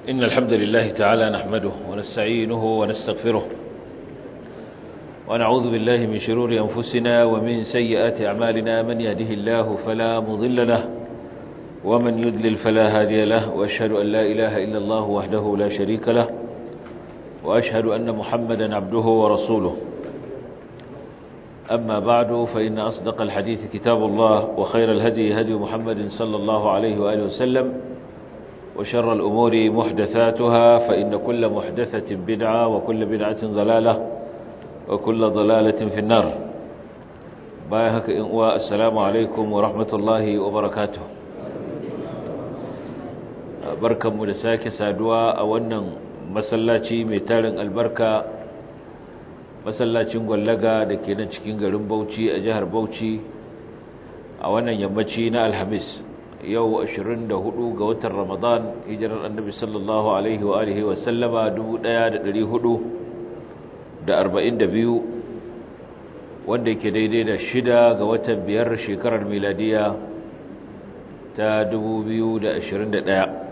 إن الحمد لله تعالى نحمده ونستعينه ونستغفره ونعوذ بالله من شرور أنفسنا ومن سيئات أعمالنا من يهده الله فلا مضل له ومن يدلل فلا هادي له وأشهد أن لا إله إلا الله وحده لا شريك له وأشهد أن محمدا عبده ورسوله أما بعد فإن أصدق الحديث كتاب الله وخير الهدي هدي محمد صلى الله عليه وآله وسلم وشر الأمور محدثاتها فإن كل محدثة بدعة وكل بدعة ضلالة وكل ضلالة في النار بايهك إنواء السلام عليكم ورحمة الله وبركاته بركة مدساك سادوا أولا مسلاتي ميتال البركة masallacin gwallaga da ke nan cikin garin bauchi a jihar bauchi a wannan yammaci na alhamis yau 24 ga watan ramadan hijirar annabi sallallahu alaihi wa alihi wa sallama 1442 wanda ke daidai da shida ga watan biyar shekarar miladiya ta 2021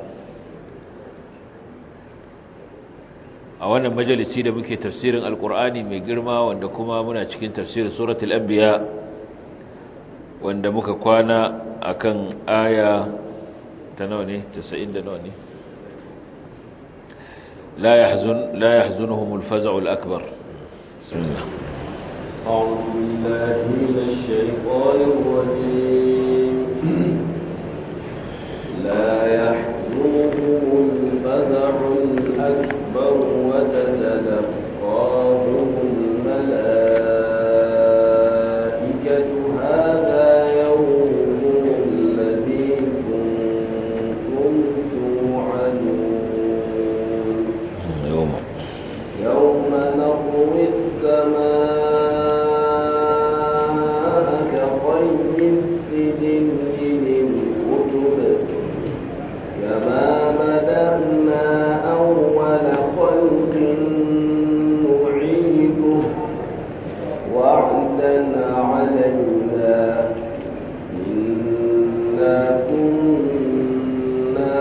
a wannan majalisi da muke tafsirin alkur'ani mai girma wanda kuma muna cikin tafsirin suratul anbiya wanda muka kwana akan aya ta nawa ne 90 da nawa ne la yahzun la yahzunuhum al-faz'u al-akbar bismillah أعوذ بالله من الشيطان الرجيم لا يحزنهم الفزع الأكبر وتتلقاهم الملائكة هذا يومكم الذي كنتم توعدون يوم يوم نطوي السماء كطي السجل للكتب كما بدأنا أول خلق نعيده وعدا علينا إنا كنا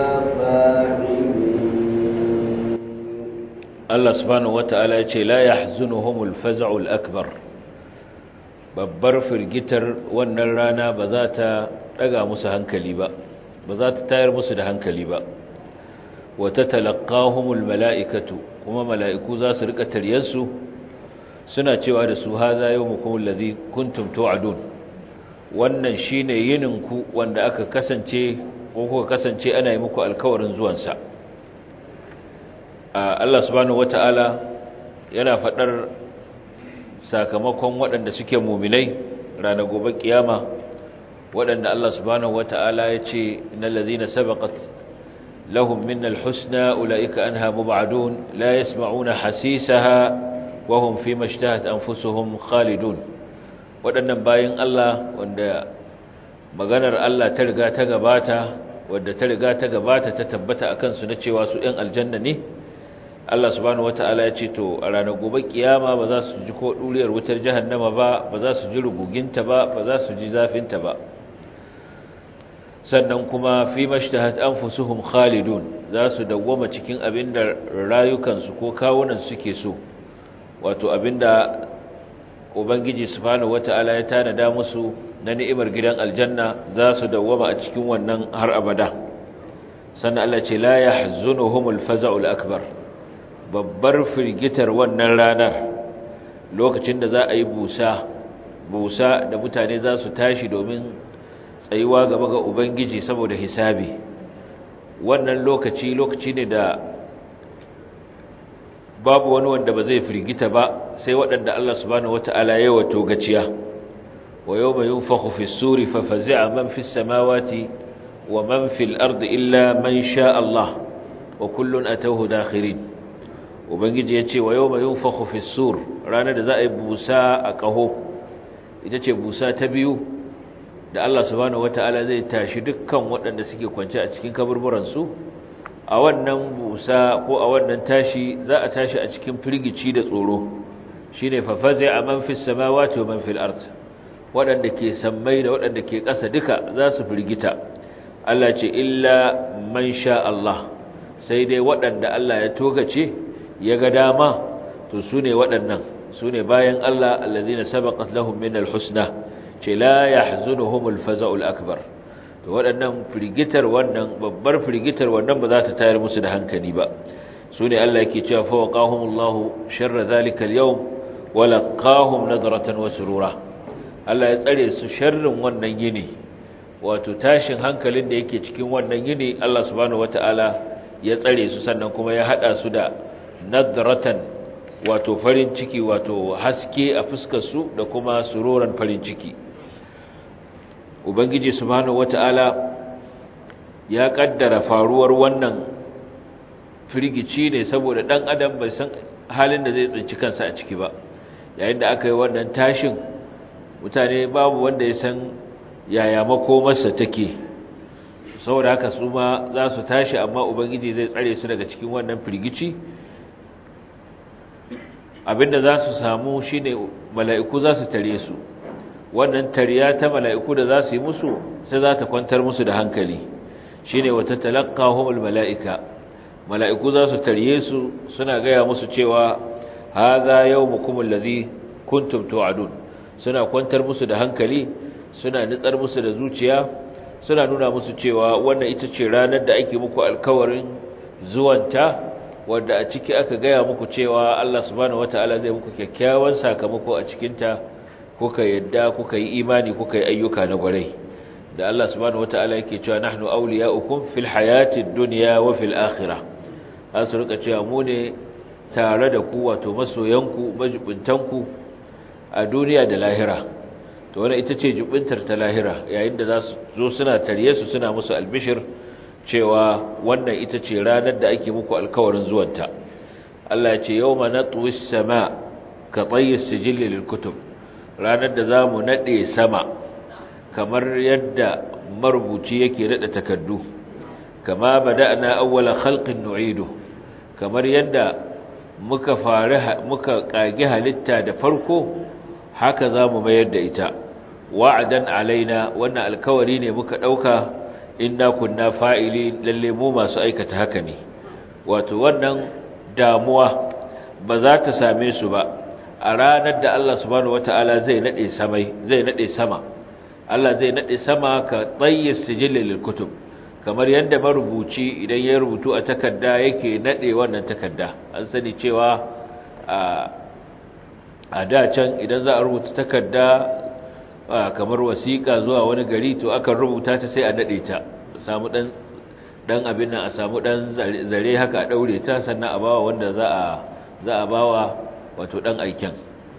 فاعلين Allah subhanahu wata'ala ya ce la yahzunuhumul faz'ul akbar babbar firgitar wannan rana ba za ta daga musu hankali ba ba za ta tayar musu da hankali ba wa tatalaqahumul mala'ikatu kuma mala'iku za su rika taryansu suna cewa da su haza yawmukum allazi kuntum tu'adun wannan shine yininku wanda aka kasance ko kuka kasance ana yi muku alkawarin zuwansa Allah subhanahu wata'ala yana faɗar sakamakon waɗanda suke muminai ranar gobe kiyama waɗanda Allah subhanahu wata'ala ya ce innal ladhina sabaqat lahum minnal husna ulaika anha mub'adun la yasma'una hasisaha wa hum fima ishtahat anfusuhum khalidun waɗannan bayin Allah wanda maganar Allah ta riga ta gabata wadda ta riga ta gabata ta tabbata akan su na cewa su ɗan aljanna ne Allah subhanahu wata'ala ya ce to a ranar gobe kiyama ba za su ji ko duriyar wutar jahannama ba ba za su ji ruguginta ba ba za su ji zafinta ba sannan kuma fi mashtahat anfusuhum khalidun za su dawwama cikin abinda rayukansu ko kawunan suke so wato abinda ubangiji subhanahu wata'ala ya tanada musu na ni'imar gidan aljanna za su dawwama a cikin wannan har abada sannan Allah ce la yahzunuhumul faza'ul akbar babbar firgitar wannan ranar lokacin da za a yi busa busa da mutane za su tashi domin tsayuwa gaba ga ubangiji saboda hisabi wannan lokaci lokaci ne da babu wani wanda ba zai firgita ba sai waɗanda Allah subhanahu wata'ala ya wato gaciya wa yawma yunfakhu fi suri fa fazi'a man fi samawati wa man fil ardi illa man sha Allah wa kullun atawhu dakhirin ubangiji ya ce wa yau mai yunfaku fi sur ranar da za a yi busa a ƙaho ita ce busa ta biyu da Allah subhanahu wata'ala zai tashi dukkan waɗanda suke kwance a cikin kaburburansu a wannan busa ko a wannan tashi za a tashi a cikin firgici da tsoro shine fafaze a man fi samawati wa man fil ard waɗanda ke sammai da waɗanda ke ƙasa duka za su firgita Allah ce illa man sha Allah sai dai waɗanda Allah ya togace ya ga dama to su ne waɗannan su ne bayan Allah allazina sabaqat lahum min alhusna ce la yahzunuhum alfaza'ul akbar to waɗannan firgitar wannan babbar firgitar wannan ba za ta tayar musu da hankali ba su ne Allah yake cewa fa waqahumullahu sharra zalika alyawm wa laqahum nadratan wa surura Allah ya tsare su sharrin wannan yini wato tashin hankalin da yake cikin wannan yini Allah subhanahu wataala ya tsare su sannan kuma ya hada su da nadratan wato farin ciki wato haske a fuskar su da kuma sururan farin ciki ubangiji subhanahu wataala ya kaddara faruwar wannan firgici ne saboda dan adam bai san halin da zai tsinci kansa a ciki ba yayin da aka yi wannan tashin mutane babu wanda ya san yaya makomarsa take saboda haka su ma za su tashi amma ubangiji zai tsare su daga cikin wannan firgici abinda za su samu shine mala'iku za su tare su wannan tariya ta mala'iku da za su yi musu sai za ta kwantar musu da hankali shine wata talaqqahumul mala'ika mala'iku za su tare su suna gaya musu cewa hadha yawmukum allazi kuntum tu'adun suna kwantar musu da hankali suna nitsar musu da zuciya suna nuna musu cewa wannan ita ce ranar da ake muku alkawarin zuwanta wadda a ciki aka gaya muku cewa Allah subhanahu wataala zai muku kyakkyawan sakamako a cikinta kuka yadda kuka yi imani kuka yi ayyuka na gwarai da Allah subhanahu wataala yake cewa nahnu awliya'ukum fil hayatid dunya wa fil akhirah an su rika cewa mu ne tare da ku wato masoyanku majibuntanku a duniya da lahira to wannan ita ce jubintar ta lahira yayin da za su zo suna tarye su suna musu albishir cewa wannan ita ce ranar da ake muku alkawarin zuwanta Allah ya ce yawma natwi as-sama ka tayyi as-sijil lil kutub ranar da zamu nade sama kamar yadda marubuci yake nada takaddu kama bada'na awwala khalqin nu'idu kamar yadda muka fara muka kage halitta da farko haka zamu mayar da ita wa'adan alaina wannan alkawari ne muka dauka inna kunna fa'ili lalle mu masu aikata haka ne wato wannan damuwa ba za ta same su ba a ranar da Allah subhanahu wataala zai nade samai zai nade sama Allah zai nade sama ka tayyis sijil lil kutub kamar yadda marubuci idan ya rubutu a takarda yake nade wannan takarda an sani cewa a a da can idan za a rubuta takarda kamar wasiƙa zuwa wani gari to akan rubuta ta sai a nade ta samu dan dan abin nan a samu dan zare haka a daure ta sannan a bawa wanda za a za a bawa wato dan aiken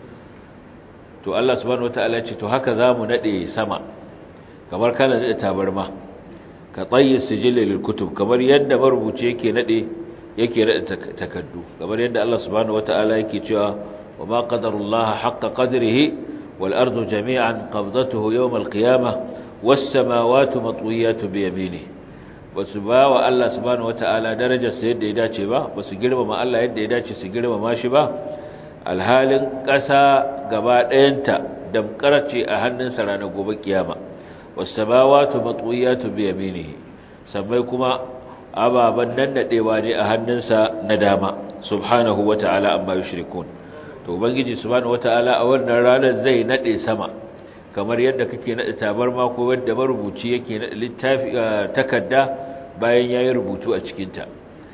to Allah subhanahu wataala ce to haka zamu nade sama kamar kana nade tabarma ka tsayi sijil lil kutub kamar yadda marubuci yake nade yake nade takaddu kamar yadda Allah subhanahu wataala yake cewa wa ma qadarullaha haqqa qadrihi wal ardu jami'an qabdatuhu yawm al qiyamah was samawati matwiyatu bi yaminihi basu ba wa Allah subhanahu wataala darajar sa yadda ya dace ba basu girmama Allah yadda ya dace su girmama shi ba alhalin ƙasa gaba ɗayanta damƙar ce a hannunsa ranar gobe kiyama wasamawatu matwiyatu bi yaminihi sammai kuma ababan nan nadewa ne a hannunsa na dama subhanahu wata'ala amma yushrikun to ubangiji subhanahu wata'ala a wannan ranar zai nade sama kamar yadda kake nade tabarma ko yadda marubuci yake nade littafi takarda bayan yayi rubutu a cikin ta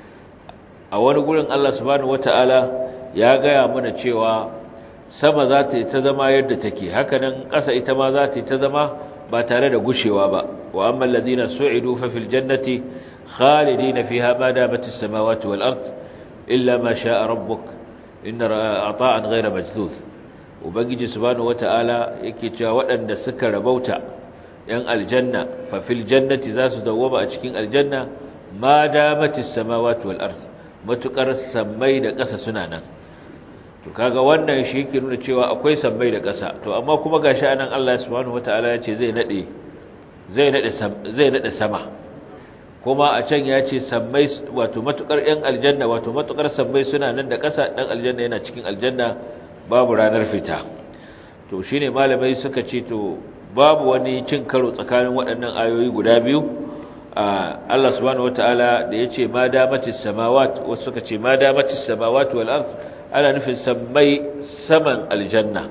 a wani gurin Allah subhanahu wata'ala ya gaya mana cewa sama za ta yi ta zama yadda take hakanan ƙasa ita ma za ta yi ta zama ba tare da gushewa ba wa amma alladhina su'idu fa fil jannati khalidina fiha ma damat as-samawati wal ard illa ma sha'a rabbuk inna ata'an ghayra majzuz ubangiji subhanahu wata'ala yake cewa waɗanda suka rabauta yan aljanna fa fil jannati za su dawwama a cikin aljanna ma damat as-samawati wal ard matukar sammai da ƙasa suna nan to kaga wannan shi yake nuna cewa akwai sammai da ƙasa to amma kuma gashi anan Allah subhanahu wataala ya ce zai nade zai nade zai nade sama kuma a can ya ce sammai wato matukar yan aljanna wato matukar sammai suna nan da ƙasa dan aljanna yana cikin aljanna babu ranar fita to shine malamai suka ce to babu wani cin karo tsakanin waɗannan ayoyi guda biyu Allah subhanahu wataala da yace ma damatis samawat wasu suka ce ma damatis samawat wal ard ana nufin sammai saman aljanna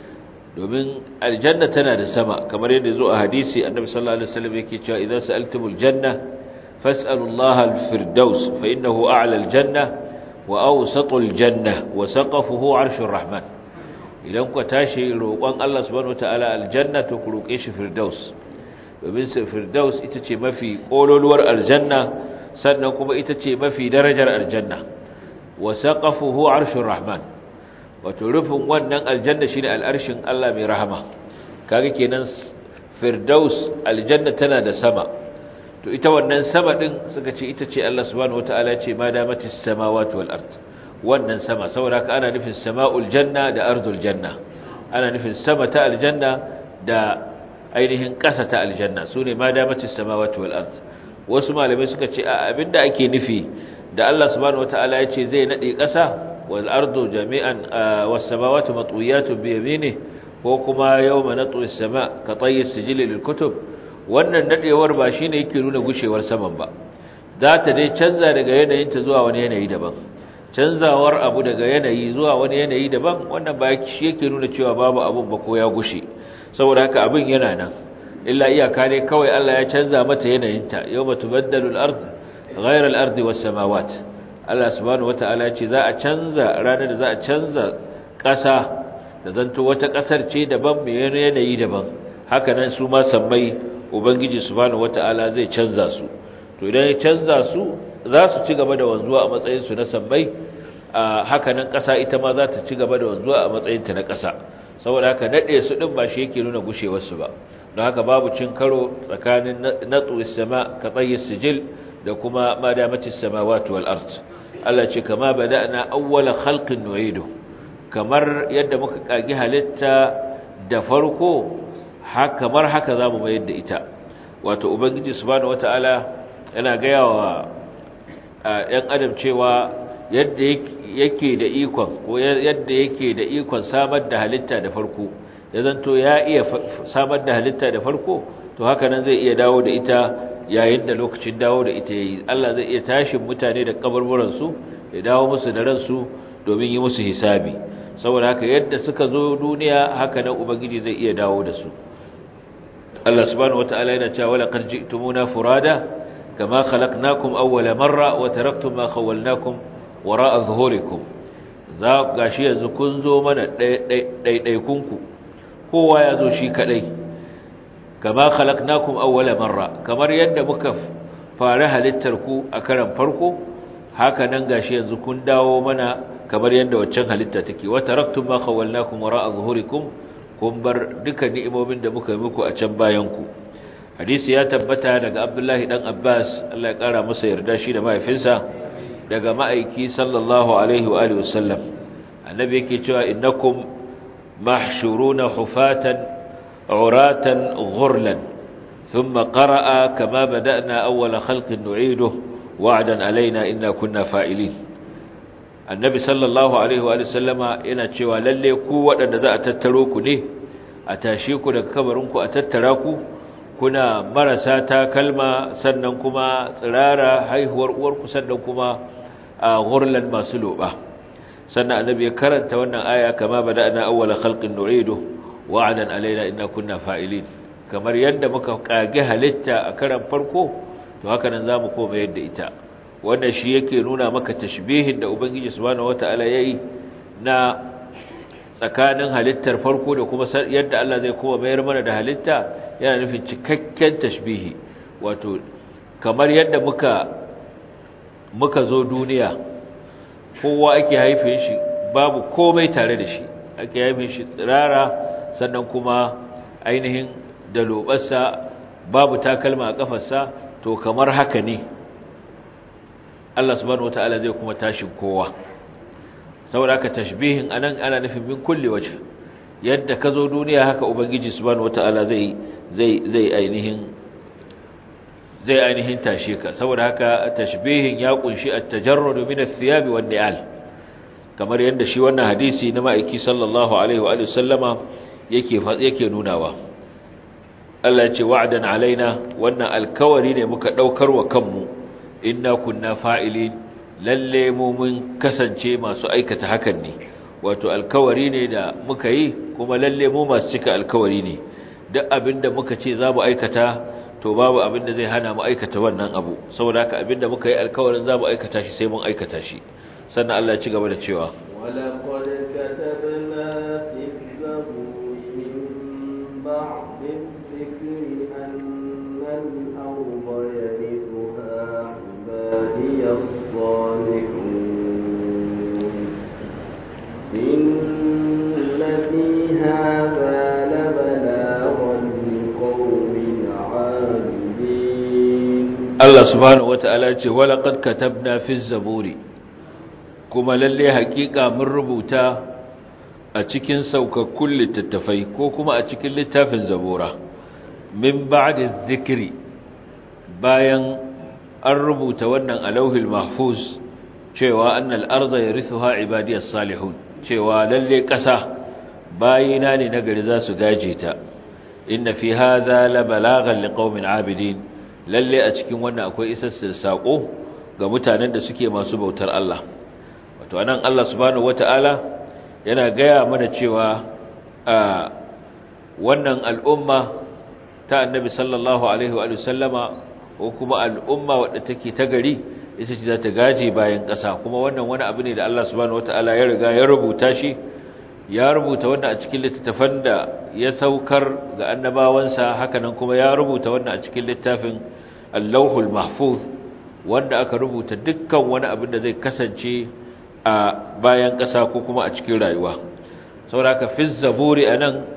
domin aljanna tana da sama kamar yadda zo a hadisi annabi sallallahu alaihi wasallam yake cewa idan sa'altumul janna fas'alullaha al-firdaus fa innahu a'la al-janna wa awsatul janna wa saqafuhu 'arshur rahman idan ku tashi roƙon Allah subhanahu wataala aljanna to ku roƙe shi firdaus domin firdaus ita ce mafi kololuwar aljanna sannan kuma ita ce mafi darajar aljanna wa saqafuhu 'arshur rahman wato rufin wannan aljanna shine al'arshin Allah mai rahama kaga kenan firdaus aljanna tana da sama to ita wannan sama din suka ce ita ce Allah subhanahu wataala ya ce ma damatis samawati wal ard wannan sama saboda haka ana nufin sama'ul janna da ardul janna ana nufin sama ta aljanna da ainihin ƙasa ta aljanna sune ma damatis samawati wal ard wasu malamai suka ce abinda ake nufi da Allah subhanahu wataala ya ce zai nade ƙasa والأرض جميعا والسماوات مطويات بيمينه وكما يوم نطوي السماء كطي السجل للكتب wannan nadewar ba shine yake nuna gushewar saman ba za ta dai canza daga yanayin ta zuwa wani yanayi daban canzawar abu daga yanayi zuwa wani yanayi daban wannan ba shi yake nuna cewa babu abun ba ko ya gushe saboda haka abin yana nan illa iyaka ne kawai Allah ya canza mata yanayinta yawma tubaddalu al-ard ghayra al-ardi was-samawat Allah subhanahu wata'ala ce za a canza ranar da za a canza ƙasa da zanto wata ƙasar ce daban mai yanayi daban haka nan su ma sammai ubangiji subhanahu wata'ala zai canza su to idan ya canza su za su ci gaba da wanzuwa a matsayin su na sammai haka nan ƙasa ita ma za ta ci gaba da wanzuwa a matsayin ta na ƙasa saboda haka nade su din ba shi yake nuna gushewar su ba don haka babu cin karo tsakanin natsu sama ka tsayi sijil da kuma madamatis samawati wal ard Allah ce kama bada'na awwala khalqin nu'idu kamar yadda muka kagi halitta da farko haka kamar haka zamu mayar da ita wato ubangiji subhanahu wataala yana gaya wa ɗan adam cewa yadda yake da ikon ko yadda yake da ikon samar da halitta da farko ya zanto ya iya samar da halitta da farko to haka nan zai iya dawo da ita yayin da lokacin dawo da ita yayi Allah zai iya tashin mutane da kaburburan su ya dawo musu da ransu domin yi musu hisabi saboda haka yadda suka zo duniya haka nan ubangiji zai iya dawo da su Allah subhanahu wataala yana cewa wala qad ji'tumuna furada kama khalaqnakum awwala marra wa taraktum ma khawwalnakum wara'a zuhurikum za gashi yanzu kun zo mana ɗaiɗaikunku kowa ya zo shi kaɗai kama khalaqnakum awwala marra kamar yadda muka fara halittar ku a karan farko haka nan gashi yanzu kun dawo mana kamar yadda waccan halitta take wa taraktum ma khawalnakum wara'a zuhurikum kun bar duka ni'imomin da muka yi muku a can bayan ku hadisi ya tabbata daga Abdullahi dan Abbas Allah ya kara masa yarda shi da mahaifinsa daga ma'aiki sallallahu alaihi wa alihi wasallam annabi yake cewa innakum mahshuruna hufatan uratan ghurlan thumma qara'a kama bada'na awwala khalqin nu'iduhu wa'dan alaina inna kunna fa'ilin annabi sallallahu alaihi wa sallama yana cewa lalle ku waɗanda za a tattaro ku ne a tashe ku daga kabarin ku a tattara ku kuna marasa takalma sannan kuma tsirara haihuwar uwarku sannan kuma a ghurlan masu loba sannan annabi ya karanta wannan aya kama bada'na awwala khalqin nu'idu wa'adan alaina inna kunna fa'ilin kamar yadda muka kage halitta a karan farko to haka nan zamu koma yadda ita wannan shi yake nuna maka tashbihin da ubangiji subhanahu wataala yayi na tsakanin halittar farko da kuma yadda Allah zai koma mayar mana da halitta yana nufin cikakken tashbihi wato kamar yadda muka muka zo duniya kowa ake haife shi babu komai tare da shi ake haife shi tsirara sannan kuma ainihin da lobarsa babu takalma a kafarsa to kamar haka ne Allah subhanahu wataala zai kuma tashin kowa saboda haka tashbihin anan ana nufin min kulli waje yadda ka zo duniya haka ubangiji subhanahu wataala zai zai zai ainihin zai ainihin tashe ka saboda haka tashbihin ya kunshi at-tajarrud min ath-thiyab wan-ni'al kamar yadda shi wannan hadisi na ma'aiki sallallahu alaihi wa alihi sallama yake yake nunawa Allah ce wa'dan alaina wannan alkawari ne muka daukar wa kanmu inna kunna fa'ilin lalle mu mun kasance masu aikata hakan ne wato alkawari ne da muka yi kuma lalle mu masu cika alkawari ne duk abinda muka ce za mu aikata to babu abinda zai hana mu aikata wannan abu saboda haka abinda muka yi alkawarin za mu aikata shi sai mun aikata shi sannan Allah ya ci gaba da cewa ولقد كتبنا في الزبور من بعد الذكر أن الأرض يرثها عبادي الصالحون إن في هذا لبلاغا لقوم عابدين Allah subhanahu wata'ala ce walaqad katabna fi zaburi kuma lalle hakika mun rubuta a cikin saukakkun littattafai ko kuma a cikin littafin zabura min ba'di dhikri bayan an rubuta wannan alauhil mahfuz cewa annal arda yarithuha ibadiyas salihun cewa lalle kasa bayina ne nagari za su gaje ta inna fi hadha la balaghan liqaumin abidin lalle a cikin wannan akwai isassir sako ga mutanen da suke masu bautar Allah wato anan Allah subhanahu wataala yana gaya mana cewa a wannan al'umma ta annabi sallallahu alaihi wa sallama ko kuma al'umma wadda take ta gari ita ce za ta gaje bayan ƙasa kuma wannan wani abu ne da Allah subhanahu wataala ya riga ya rubuta shi ya rubuta wannan a cikin littafan da ya saukar ga annabawansa hakanan kuma ya rubuta wannan a cikin littafin Allahul Mahfuz wanda aka rubuta dukkan wani abin da zai kasance a bayan ƙasa ko kuma a cikin rayuwa saboda fi zaburi anan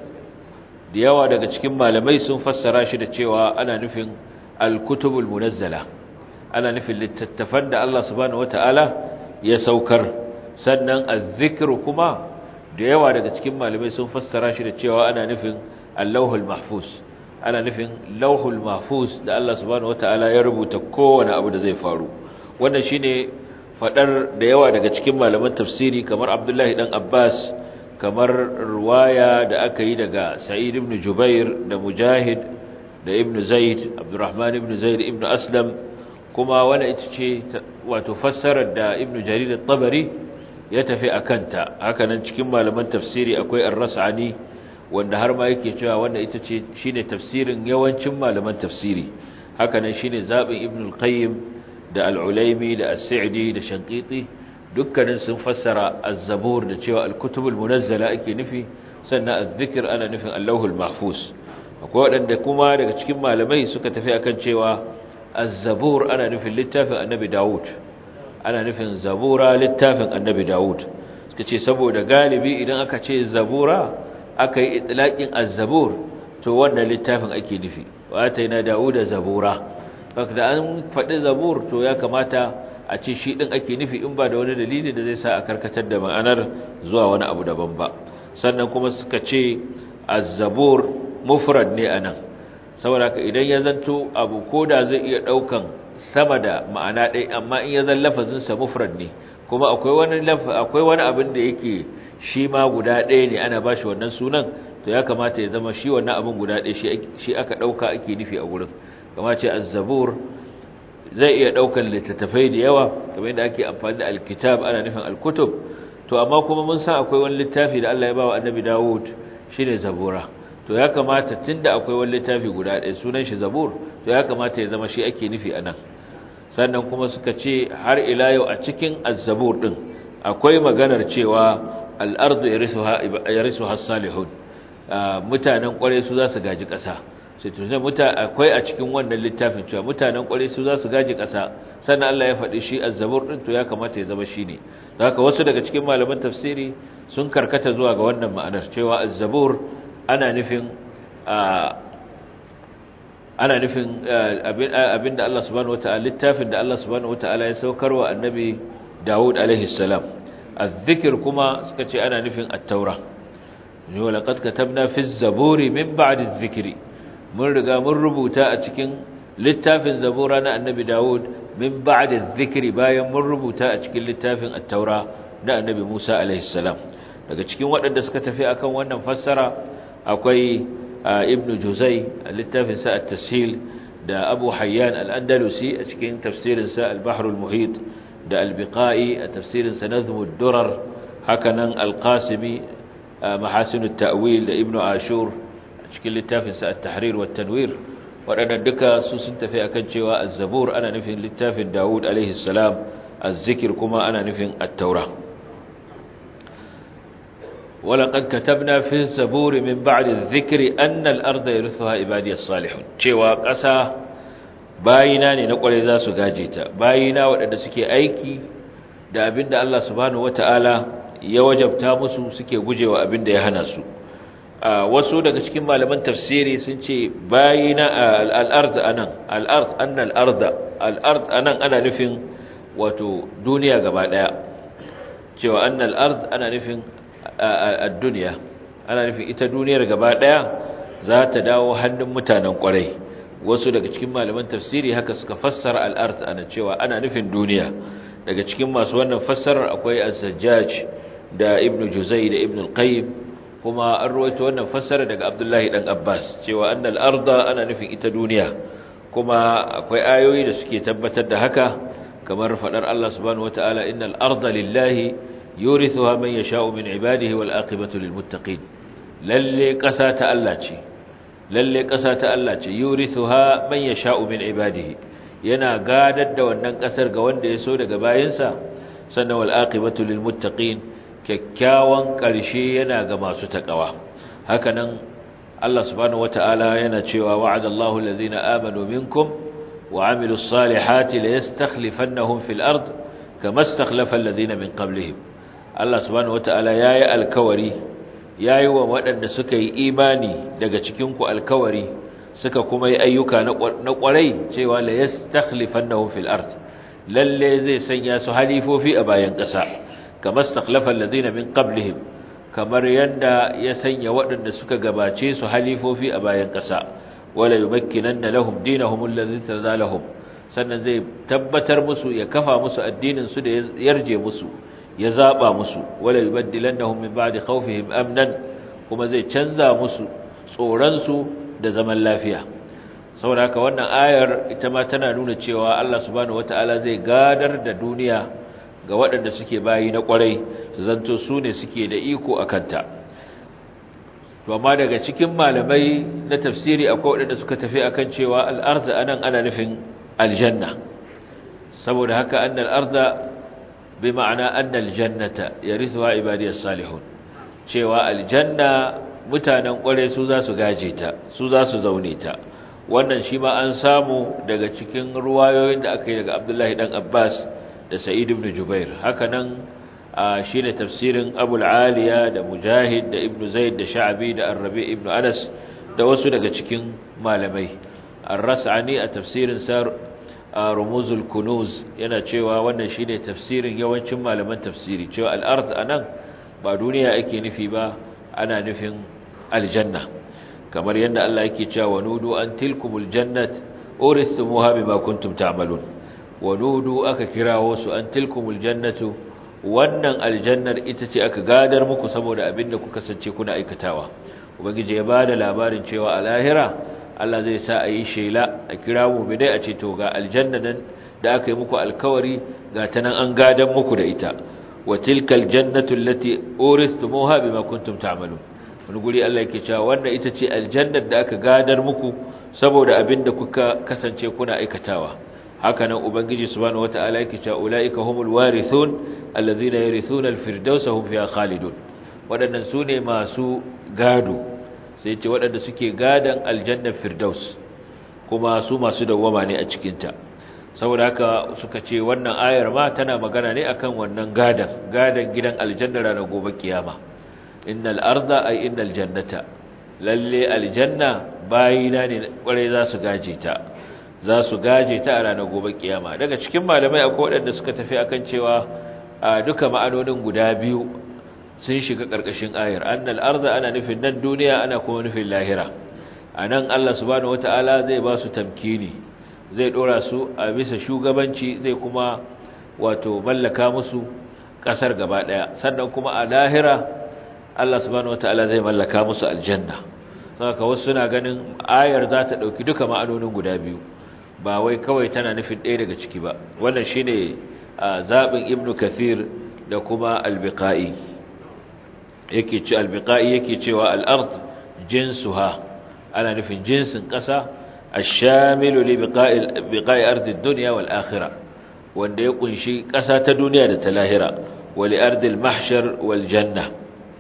da yawa daga cikin malamai sun fassara shi da cewa ana nufin al-kutubul munazzala ana nufin littattafan da Allah subhanahu wataala ya saukar sannan az-zikru kuma da yawa daga cikin malamai sun fassara shi da cewa ana nufin al-lawhul mahfuz ana nufin lawhul mahfuz da Allah subhanahu wataala ya rubuta kowane abu da zai faru wannan shine fadar da yawa daga cikin malaman tafsiri kamar Abdullahi dan Abbas kamar ruwaya da aka yi daga Sa'id ibn Jubair da Mujahid da Ibn Zaid Abdurrahman ibn Zaid ibn Aslam kuma wannan ita ce wato fassarar da Ibn Jarir at-Tabari ya tafi akanta haka nan cikin malaman tafsiri akwai Ar-Ras'ani wanda har ma yake cewa wanda ita ce shine tafsirin yawancin malaman tafsiri haka nan shine zabin Ibn al-Qayyim da Al-Ulaimi da As-Sa'di da Shanqiti dukkanin sun fassara Az-Zabur da cewa al-kutubul munazzala ake nufi sannan az-zikr ana nufin Allahul Mahfuz akwai wadanda kuma daga cikin malamai suka tafi akan cewa Az-Zabur ana nufin littafin Annabi Dawud ana nufin Zabura littafin Annabi Dawud suka ce saboda galibi idan aka ce Zabura aka yi itlaqin Az-Zabur to wannan littafin ake nufi wa ataina Dawuda Zabura da an faɗi Zabur to ya kamata a ce shi ɗin ake nufi in ba da wani dalili da zai sa a karkatar da ma'anar zuwa wani abu daban ba sannan kuma suka ce azzabur mufrad ne anan saboda ka idan ya zanto abu ko da zai iya ɗaukan sama da ma'ana ɗaya amma in ya zan lafazinsa mufrad ne kuma akwai wani akwai wani abin da yake shi ma guda ɗaya ne ana bashi wannan sunan to ya kamata ya zama shi wannan abin guda ɗaya shi aka ɗauka ake nufi a wurin kama ce azzabur zai iya ɗaukar littattafai da yawa kamar yadda ake amfani da alkitab ana nufin alkutub to amma kuma mun san akwai wani littafi da Allah ya bawa annabi Dawud shine zabura to ya kamata tunda akwai wani littafi guda ɗaya sunan shi zabur to ya kamata ya zama shi ake nufi anan sannan kuma suka ce har ila yau a cikin az-zabur din akwai maganar cewa al-ardu yarisuha yarisuha as-salihun mutanen kware su za su gaji ƙasa sai tunan muta akwai a cikin wannan littafin cewa mutanen kware su za su gaji ƙasa sannan Allah ya faɗi shi az-zabur din to ya kamata ya zama shine haka wasu daga cikin malaman tafsiri sun karkata zuwa ga wannan ma'anar cewa az-zabur ana nufin ana nufin abinda Allah subhanahu wataala littafin da Allah subhanahu wataala ya saukarwa annabi Dawud alaihi salam az-zikr kuma suka ce ana nufin at-taura wa laqad katabna fi az-zaburi min ba'di adh-dhikri mun riga mun rubuta a cikin littafin zabura na annabi Dawud min ba'da dhikri bayan mun rubuta a cikin littafin at-taura na annabi Musa alaihi salam daga cikin waɗanda suka tafi akan wannan fassara akwai ibn juzai a littafinsa at-tashil da abu hayyan al-andalusi a cikin tafsirinsa al-bahr al-muhit da al-biqai a tafsirinsa nazm ad-durar hakanan al-qasimi mahasin at-ta'wil da ibn ashur a cikin littafinsa at-tahrir wa tanwir waɗannan duka su sun tafi akan cewa az-zabur ana nufin littafin Dawud alaihi salam az-zikr kuma ana nufin at-taura ولقد كتبنا في الزبور من بعد الذكر أن الأرض يرثها عبادي الصالحون cewa ƙasa bayina ne na ƙware za su gaje ta bayina waɗanda suke aiki da abinda Allah subhanahu wata'ala ya wajabta musu suke gujewa abinda ya hana su wasu daga cikin malaman tafsiri sun ce bayina al-ard anan al-ard anna al-ard al-ard anan ana nufin wato duniya gaba daya cewa anna al-ard ana nufin ad-dunya ana nufin ita duniyar gaba daya za ta dawo hannun mutanen kwarai wasu daga cikin malaman tafsiri haka suka fassara al-ard ana cewa ana nufin duniya daga cikin masu wannan fassarar akwai az-zajjaj da ibnu juzai da ibnu al-qayyim kuma an ruwaito wannan fassara daga abdullahi dan abbas cewa annal arda ana nufin ita duniya kuma akwai ayoyi da suke tabbatar da haka kamar fadar Allah subhanahu wataala innal arda lillahi yurithuha man yasha'u min ibadihi wal aqibatu lil muttaqin lalle kasa ta Allah ce lalle kasa ta Allah ce yurithuha man yasha'u min ibadihi yana gadar da wannan kasar ga wanda ya so daga bayinsa sannan wal aqibatu lil muttaqin kyakkyawan ƙarshe yana ga masu taƙawa hakanan Allah subhanahu wata'ala yana cewa wa'adallahu allazina amanu minkum wa amilus salihati la yastakhlifannahum fil ard kama istakhlafa allazina min qablihim Allah subhanahu wata'ala yayi alkawari yayi wa waɗanda suka yi imani daga cikin ku alkawari suka kuma yi ayyuka na ƙwarai cewa la yastakhlifannahum fil ard lalle zai sanya su halifofi a bayan ƙasa kama stakhlafa alladhina min qablihim kamar yanda ya sanya waɗanda suka gabace su halifofi a bayan ƙasa wala yumakkinanna lahum dinahum alladhi tadalahum sannan zai tabbatar musu ya kafa musu addinin su da yarje musu ya zaba musu wala yubaddilannahum min ba'di khawfihim amnan kuma zai canza musu tsoron su da zaman lafiya saboda haka wannan ayar ita ma tana nuna cewa Allah subhanahu wataala zai gadar da duniya ga waɗanda suke bayi na ƙwarai su zanto su ne suke da iko a kanta to amma daga cikin malamai na tafsiri akwai waɗanda suka tafi akan cewa al'arza anan ana nufin aljanna saboda haka annal arda bi ma'ana annal jannata yarithuha ibadiyas salihun cewa aljanna mutanen ƙwarai su za su gaje ta su za su zaune ta wannan shi ma an samu daga cikin ruwayoyin da aka yi daga Abdullahi dan Abbas da Sa'id ibn Jubair hakanan shine tafsirin Abu al-Aliya da Mujahid da Ibn Zaid da Sha'bi da Ar-Rabi ibn Anas da wasu daga cikin malamai Ar-Ras'ani a tafsirin sa Rumuzul Kunuz yana cewa wannan shine tafsirin yawancin malaman tafsiri cewa al-ard anan ba duniya ake nufi ba ana nufin aljanna kamar yadda Allah yake cewa wanudu an tilkumul jannat urithumuha bima kuntum ta'malun wanudu aka kirawo su an tilkumul jannatu wannan aljannar ita ce aka gadar muku saboda abinda kuka kasance kuna aikatawa ubangiji ya bada labarin cewa a lahira Allah zai sa a yi shela a kira mu bidai a ce to ga aljanna nan da aka yi muku alkawari ga ta nan an gadan muku da ita wa tilkal jannatu allati urithumuha bima kuntum ta'malun wani guri Allah yake cewa wannan ita ce aljannar da aka gadar muku saboda abinda kuka kasance kuna aikatawa haka nan ubangiji subhanahu wataala yake cewa ulaika humul warithun allazina yarithuna alfirdausa hum fiha khalidun wadannan sune masu gado sai ce wadanda suke gadan aljannar firdaus kuma su masu dawwama ne a cikin ta saboda haka suka ce wannan ayar ma tana magana ne akan wannan gadan gadan gidan aljanna ranar gobe kiyama innal arda ay innal jannata lalle aljanna bayina ne kwarai za su gaje ta za su gaje ta a ranar gobe kiyama daga cikin malamai akwai waɗanda suka tafi akan cewa a duka ma'anonin guda biyu sun shiga ƙarƙashin ayar annal arda ana nufin nan duniya ana kuma nufin lahira anan Allah subhanahu wataala zai ba su tamkini zai dora su a bisa shugabanci zai kuma wato mallaka musu ƙasar gaba ɗaya sannan kuma a lahira Allah subhanahu wataala zai mallaka musu aljanna saka wasu suna ganin ayar za ta ɗauki duka ma'anonin guda biyu ba wai kawai tana nufin ɗaya daga ciki ba wannan shine zaɓin ibnu kathir da kuma albiqa'i yake ce albiqa'i yake cewa al-ard jinsuha ana nufin jinsin ƙasa ash-shamilu li biqa'i biqa'i ardi ad-dunya wal akhirah wanda ya kunshi ƙasa ta duniya da ta lahira wa li ardi al-mahshar wal janna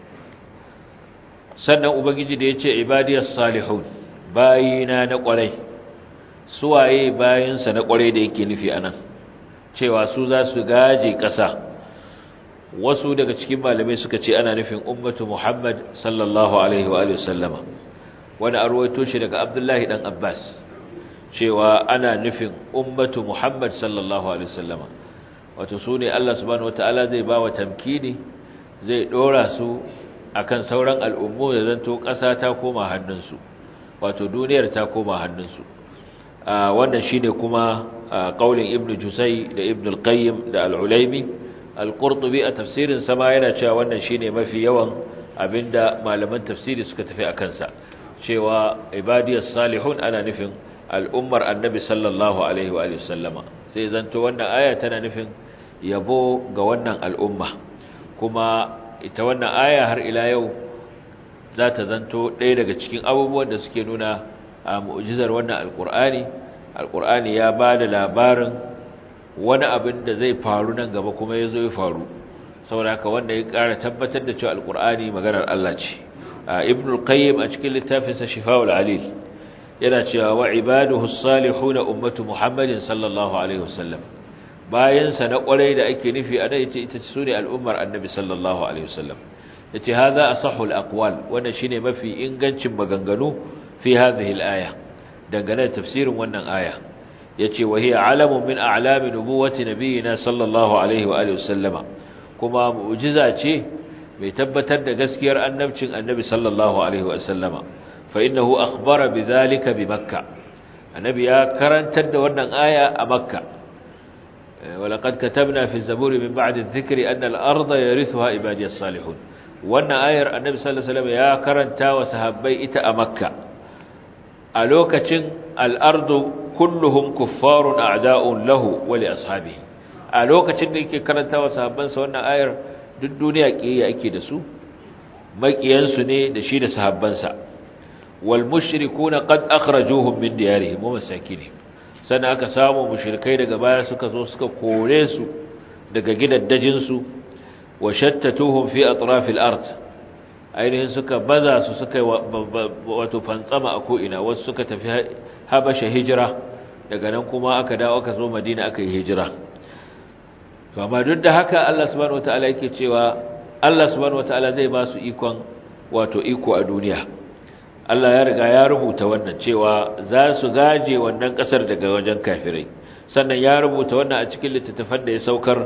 sannan ubangiji da yace ibadiyas salihun bayina na ƙwarai suwaye bayinsa na ƙwarai da yake nufi anan cewa su za su gaje ƙasa wasu daga cikin malamai suka ce ana nufin ummatu Muhammad sallallahu alaihi wa sallama wani arwaito shi daga Abdullahi dan Abbas cewa ana nufin ummatu Muhammad sallallahu alaihi wa sallama wato su ne Allah subhanahu wataala zai ba wa tamkini zai dora su akan sauran al'ummu da zanto ƙasa ta koma hannunsu wato duniyar ta koma hannunsu wannan shine kuma qaulin Ibn Jusay da Ibn al-Qayyim da al-Ulaimi al-qurtubi a tafsirin sama yana cewa wannan shine mafi yawan abinda malaman tafsiri suka tafi a kansa cewa ibadiyas salihun ana nufin al'ummar annabi sallallahu alaihi wa sallama sai zanto wannan aya tana nufin yabo ga wannan al'umma kuma ita wannan aya har ila yau za ta zanto ɗaya daga cikin abubuwan da suke nuna a mu'jizar wannan alƙur'ani alƙur'ani ya ba da labarin wani abin da zai faru nan gaba kuma ya zo ya faru saboda haka wanda ya ƙara tabbatar da cewa alƙur'ani maganar Allah ce ibn al-qayyim a cikin littafinsa shifa'ul alil yana cewa wa ibaduhu as-salihun ummatu muhammadin sallallahu alaihi wasallam bayan sa na ƙwarai da ake nufi a nan yace ita ce al'ummar annabi sallallahu alaihi wasallam yace hadha asahhu al-aqwal wannan shine mafi ingancin maganganu fi hadhihi al-aya dangane da tafsirin wannan aya yace wa hiya alamun min a'lami nubuwati nabiyina sallallahu alaihi wa alihi wasallama kuma mu'jiza ce mai tabbatar da gaskiyar annabcin annabi sallallahu alaihi wa sallama fa innahu akhbara bidhalika bi makkah annabi ya karantar da wannan aya a makka ولقد كتبنا في الزبور من بعد الذكر أن الأرض يرثها عبادي الصالحون wannan ayar annabi sallallahu alaihi wasallam ya karanta wa sahabbai ita a makka a lokacin al-ardu kulluhum kuffarun a'da'un lahu wa li ashabihi a lokacin da yake karanta wa sahabbansa wannan ayar duk duniya kiyaya ake da su makiyansu ne da shi da sahabbansa wal mushrikuuna qad akhrajuhum min diyarihim wa masakinihim sannan aka samu mushrikai daga baya suka zo suka kore su daga gidaddajin su wa shattatuhum fi atrafil ard ainihin suka baza su suka wato fantsama a ko'ina wasu suka tafi habasha hijira daga nan kuma aka dawo aka zo madina aka yi hijira to amma duk da haka Allah subhanahu wataala yake cewa Allah subhanahu wataala zai ba su ikon wato iko a duniya Allah ya riga ya rubuta wannan cewa za su gaje wannan kasar daga wajen kafirai sannan ya rubuta wannan a cikin littattafan da ya saukar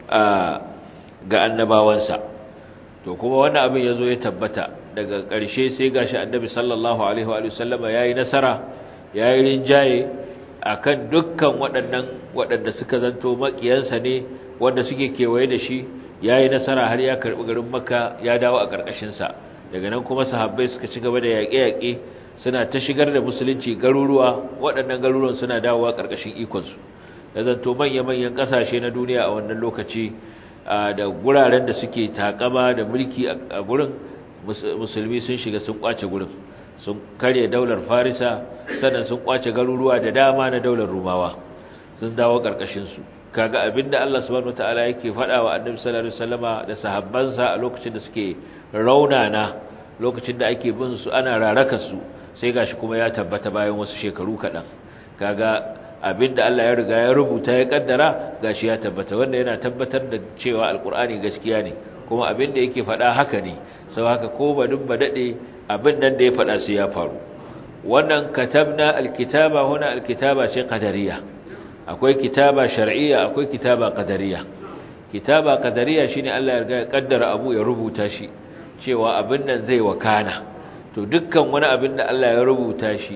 ga annabawansa to kuma wannan abin ya zo ya tabbata daga ƙarshe sai gashi annabi sallallahu alaihi wa sallama ya yi nasara ya yi rinjaye a kan dukkan waɗannan waɗanda suka zanto maƙiyansa ne wanda suke kewaye da shi ya yi nasara har ya karɓi garin maka ya dawo a ƙarƙashinsa daga nan kuma sahabbai suka ci gaba da yaƙe-yaƙe suna ta shigar da musulunci garuruwa waɗannan garuruwan suna dawowa ƙarƙashin ikonsu ya zanto manya-manyan ƙasashe na duniya a wannan lokaci da guraren da suke takama da mulki a gurin musulmi sun shiga sun kwace gurin sun karye daular farisa sannan sun kwace garuruwa da dama na daular rumawa sun dawo ƙarƙashinsu kaga abinda Allah subhanahu wataala yake faɗa wa annabi sallallahu alaihi wasallama da sahabbansa a lokacin da suke raunana lokacin da ake bin su ana raraka su sai gashi kuma ya tabbata bayan wasu shekaru kaɗan kaga abinda Allah ya riga ya rubuta ya kaddara gashi ya tabbata wanda yana tabbatar da cewa alkur'ani gaskiya ne kuma abinda yake faɗa haka ne sau haka ko ba duk ba dade abin nan da ya faɗa sai ya faru wannan katabna alkitaba huna alkitaba ce qadariya akwai kitaba shar'iyya akwai kitaba qadariya kitaba qadariya shine Allah ya riga ya kaddara abu ya rubuta shi cewa abin nan zai wakana to dukkan wani abin da Allah ya rubuta shi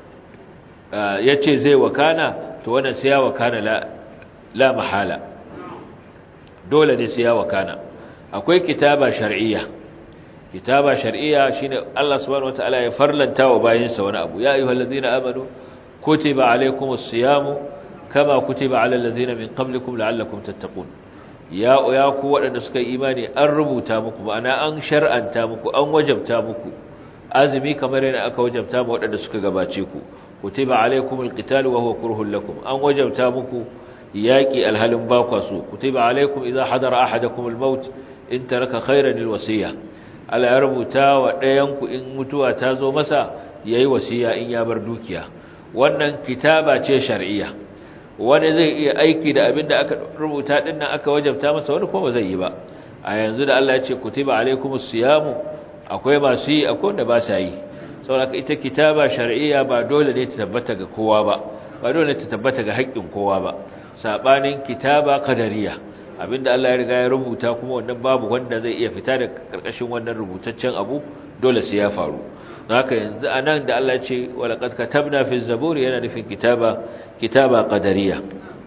ya ce zai wakana to wannan sai ya wakana la, la mahala dole ne sai ya wakana akwai kitaba shar'iyya kitaba shar'iyya shine Allah subhanahu wataala ya farlanta wa bayinsa wani abu ya ayyuhallazina amanu kutiba alaykumus siyamu kama kutiba alal ladzina min qablikum la'allakum tattaqun ya ya ku waɗanda suka yi imani an rubuta muku ma'ana an shar'anta muku an wajabta muku azumi kamar yana aka wajabta ma waɗanda suka gabace ku kutiba alaykumul qitalu wa huwa kurhun lakum an wajabta muku yaki alhalin bakwa su kutiba alaykum idha hadara ahadakumul maut in taraka khayran alwasiya Allah ya rubuta wa ɗayan ku in mutuwa ta zo masa yayi wasiya in ya bar dukiya wannan kitaba ce shar'iyya wani zai iya aiki da abin da aka rubuta din nan aka wajabta masa wani kuma zai yi ba a yanzu da Allah ya ce kutiba alaikumus siyamu akwai masu yi akwai wanda ba sa yi saboda ita kitaba shar'iyya ba dole ne ta tabbata ga kowa ba ba dole ne ta tabbata ga haƙƙin kowa ba sabanin kitaba qadariyya abinda Allah ya riga ya rubuta kuma wannan babu wanda zai iya fita da karkashin wannan rubutaccen abu dole sai ya faru haka yanzu anan da Allah ya ce walaqad katabna fi zaburi yana nufin kitaba kitaba qadariya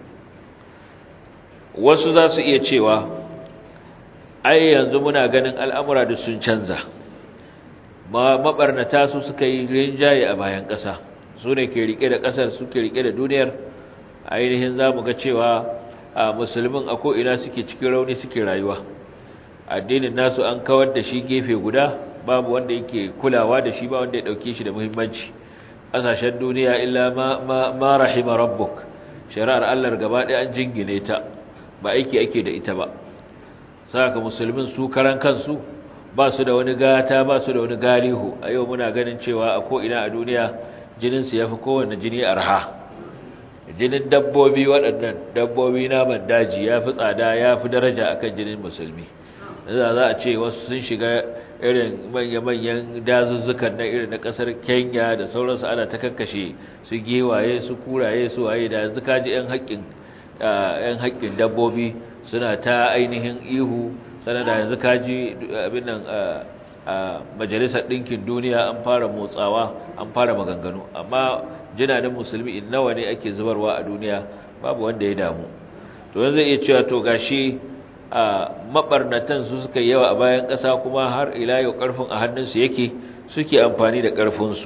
wasu za su iya cewa ai yanzu muna ganin al'amura da sun canza ma mabarnata su suka yi rinjaye a bayan ƙasa su ne ke rike da ƙasar su ke rike da duniyar ainihin za mu ga cewa a musulmin a ko'ina suke cikin rauni suke rayuwa addinin nasu an kawar da shi gefe guda babu wanda yake kulawa da shi ba wanda ya ɗauke shi da muhimmanci ƙasashen duniya illa ma rahima rabbuk shari'ar Allah gaba ɗaya an jingine ta ba aiki ake da ita ba saka musulmin su karan kansu ba su da wani gata ba su da wani galihu a yau muna ganin cewa a ko'ina a duniya jininsu ya fi kowane jini arha jinin dabbobi waɗannan dabbobi naman daji ya fi tsada ya fi daraja akan jinin musulmi za za a ce wasu sun shiga irin manya-manyan dazuzzukan na irin na kasar kenya da sauransu ana ta kakkashe su giwaye su kuraye su waye da yanzu kaji 'yan haƙƙin dabbobi suna ta ainihin ihu sanar da yanzu kaji abin nan a majalisar ɗinkin duniya an fara motsawa an fara maganganu amma jinanin musulmi in nawa ne ake zubarwa a duniya babu wanda ya damu to yanzu zai iya cewa to gashi a mabarnatan su suka yawa a bayan ƙasa kuma har ila yau ƙarfin a hannunsu yake suke amfani da ƙarfinsu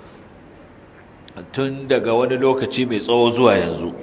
tun daga wani lokaci mai tsawo zuwa yanzu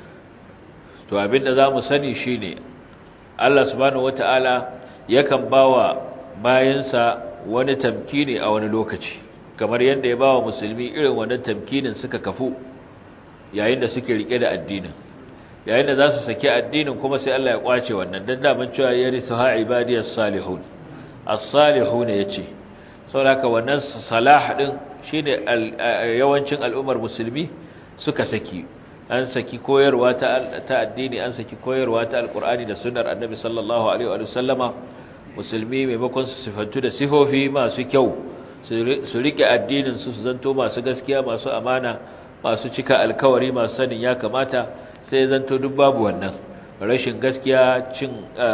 to abinda za mu sani shi ne Allah subhanahu wata'ala yakan ba wa bayansa wani tamkini a wani lokaci kamar yadda ya ba wa musulmi irin wannan tamkinin suka kafu yayin da suke rike da addinin yayin da za su saki addinin kuma sai Allah ya kwace wannan dan daman cewa ya risu ha ibadiyas salihun as-salihun yace saboda wannan salah din shine yawancin al'ummar musulmi suka saki an saki koyarwa ta ta addini an saki koyarwa ta alqur'ani da sunnar annabi sallallahu alaihi wa sallama musulmi maimakon su sifantu da sifofi masu kyau su rike addinin su su zanto masu gaskiya masu amana masu cika alkawari masu sanin ya kamata sai zanto duk babu wannan rashin gaskiya cin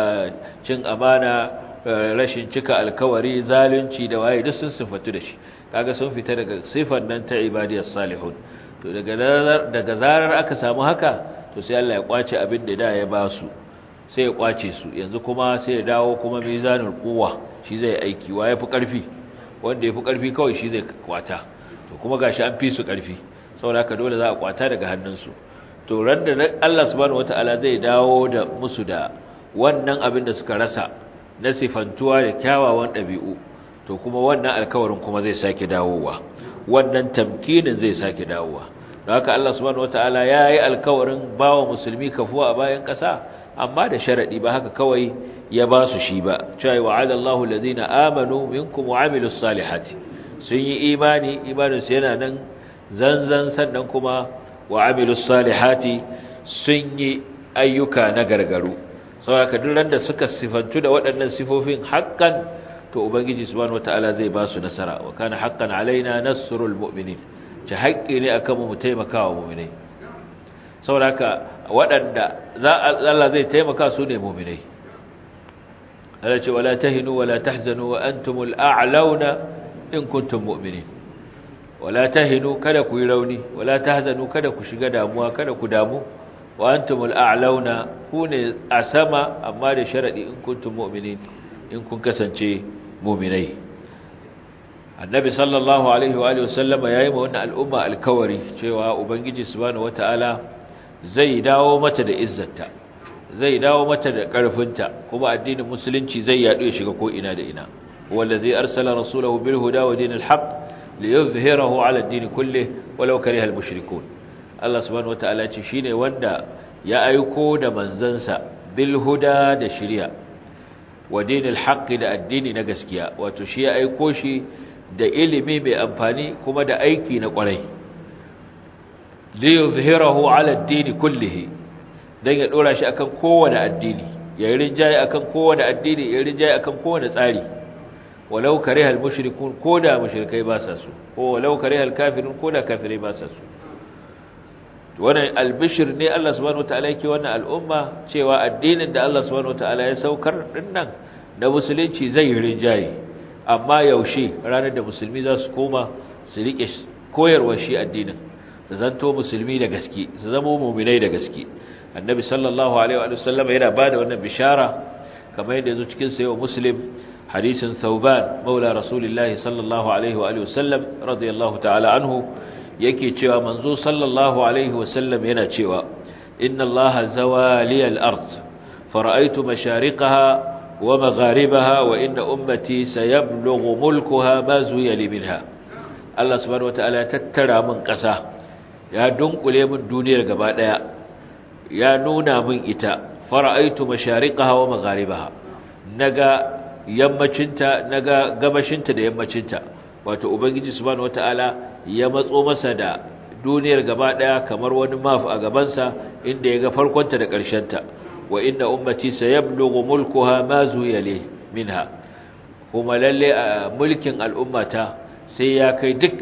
cin amana rashin cika alkawari zalunci da waye duk sun sifatu da shi kaga sun fita daga sifan nan ta ibadiyas salihun to daga daga zarar aka samu haka to sai Allah ya kwace abin da da ya ba su sai ya kwace su yanzu kuma sai ya dawo kuma mizanul quwwa shi zai aiki wa yafi karfi wanda yafi karfi kawai shi zai kwata to kuma gashi an fi su karfi saboda haka dole za a kwata daga hannunsu to randa Allah subhanahu wataala zai dawo da musu da wannan abin da suka rasa na sifantuwa da kyawawan ɗabi'u to kuma wannan alkawarin kuma zai sake dawowa wannan tamkinin zai sake dawowa don haka Allah subhanahu wataala ya yi alkawarin bawa musulmi kafuwa a bayan ƙasa amma da sharaɗi ba haka kawai ya ba su shi ba cewa wa'ada Allahu allazina amanu minkum wa amilus salihati sun yi imani imaninsu yana nan zanzan sannan kuma wa amilus salihati sun yi ayyuka na gargaru saboda duk randa suka sifantu da waɗannan sifofin haƙƙan to ubangiji subhanahu wataala zai ba su nasara wa kana haqqan alaina nasrul mu'minin ta haƙƙi ne akan mu taimakawa mu'minai saboda waɗanda za Allah zai taimaka su ne mu'minai Allah ce wala tahinu wala tahzanu wa antumul a'launa in kuntum mu'minin wala tahinu kada ku yi rauni wala tahzanu kada ku shiga damuwa kada ku damu wa antumul a'launa ku ne a sama amma da sharadi in kuntum mu'minin in kun kasance mu'minai annabi sallallahu alaihi wa alihi wasallama yayi ma wannan al'umma alkawari cewa ubangiji subhanahu wataala zai dawo mata da izzarta zai dawo mata da karfinta kuma addinin musulunci zai yadu ya shiga ko ina da ina wallazi arsala rasulahu bil huda wa dinil haqq liyuzhirahu ala ad-din kullih walau kariha al-mushrikun Allah subhanahu wataala ce shine wanda ya aiko da manzansa bil huda da shari'a wa dinil haqq da addini na gaskiya wato shi ya aiko shi da ilimi mai amfani kuma da aiki na kwarai liyuzhirahu ala ad-din kullih dan ya dora shi akan kowane addini ya rinjaye akan kowane addini ya rinjaye akan kowane tsari walau karihal mushrikun koda mushrikai ba sa su ko walau karihal kafirun koda kafirai ba sa su wannan albishir ne Allah subhanahu wataala yake wannan al'umma cewa addinin da Allah subhanahu wataala ya saukar dinnan na musulunci zai rinjaye amma yaushe ranar da musulmi za su koma su rike koyarwar shi addinin da zanto musulmi da gaske su zama mu'minai da gaske annabi sallallahu alaihi wa sallam yana bada wannan bishara kamar yadda yazo cikin sayo muslim hadisin thauban maula rasulullahi sallallahu alaihi wa alihi wasallam radiyallahu ta'ala anhu yake cewa manzo sallallahu alaihi wasallam yana cewa inna allaha zawali al-ard fara'aytu mashariqaha wa magharibaha wa inna ummati sayablughu mulkuha ma zuya li minha Allah subhanahu wataala ya tattara min kasa ya dunkule min duniyar gaba daya ya nuna min ita fara'aytu mashariqaha wa magharibaha naga yammacinta naga gabashinta da yammacinta wato ubangiji subhanahu wataala ya matso masa da duniyar gaba daya kamar wani maf a gabansa inda ya ga farkonta da ta. wa inna ummati sayablughu mulkuha ma zuyale minha kuma lalle mulkin al'ummata sai ya kai duk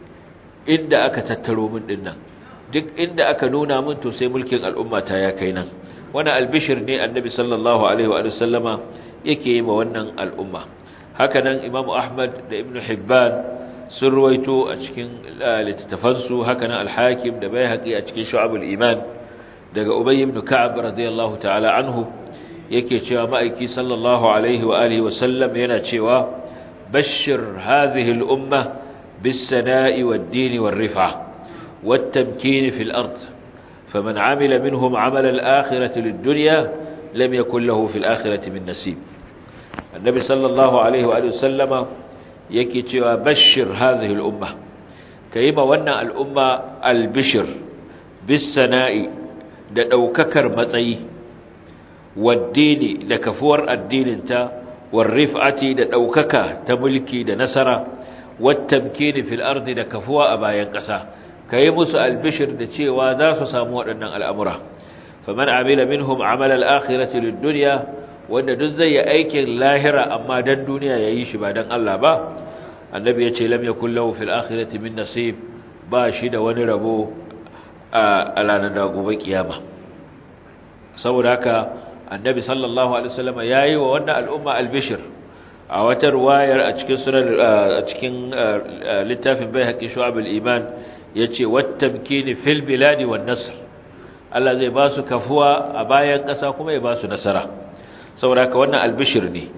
inda aka tattaro min dinnan duk inda aka nuna min to sai mulkin al'ummata ya kai nan wannan albishir ne annabi sallallahu alaihi wa sallama yake yi ma wannan al'umma hakanan imam ahmad da ibn hibban sun ruwaito a cikin littattafansu hakanan al-hakim da bayhaqi a cikin shu'abul iman daga ubay ibn ka'ab radiyallahu ta'ala anhu yake cewa ma'aiki sallallahu alaihi wa alihi wa sallam yana cewa bashir hadhihi al-umma bis-sana'i wad-din war-rif'a wat-tamkin fil ard faman 'amila minhum 'amala al-akhirati lid-dunya lam yakul lahu fil akhirati min nasib annabi sallallahu alaihi wa sallama yake cewa bashir hadhihi al-umma kayima wannan al-umma al-bishr bis-sana'i da daukakar matsayi wad-dini da kafuwar addininta war-rif'ati da daukaka ta mulki da nasara wat-tamkini fil ardi da kafuwa a bayan ƙasa kayi musu al-bishr da cewa za su samu waɗannan al'amura faman amila minhum amala al-akhirati lid-dunya wanda duk zai yi aikin lahira amma dan duniya yayi shi ba dan Allah ba annabi yace lam yakul lahu fil akhirati min nasib ba shi da wani rabo a ranar da gobe kiyama saboda haka annabi sallallahu alaihi wasallam yayi wa wannan al'umma albishir a wata riwayar a cikin sunan a cikin littafin baihaqi shu'abul iman yace wattamkini fil biladi wan nasr Allah zai ba su kafuwa a bayan ƙasa kuma ya ba su nasara saboda haka wannan albishir ne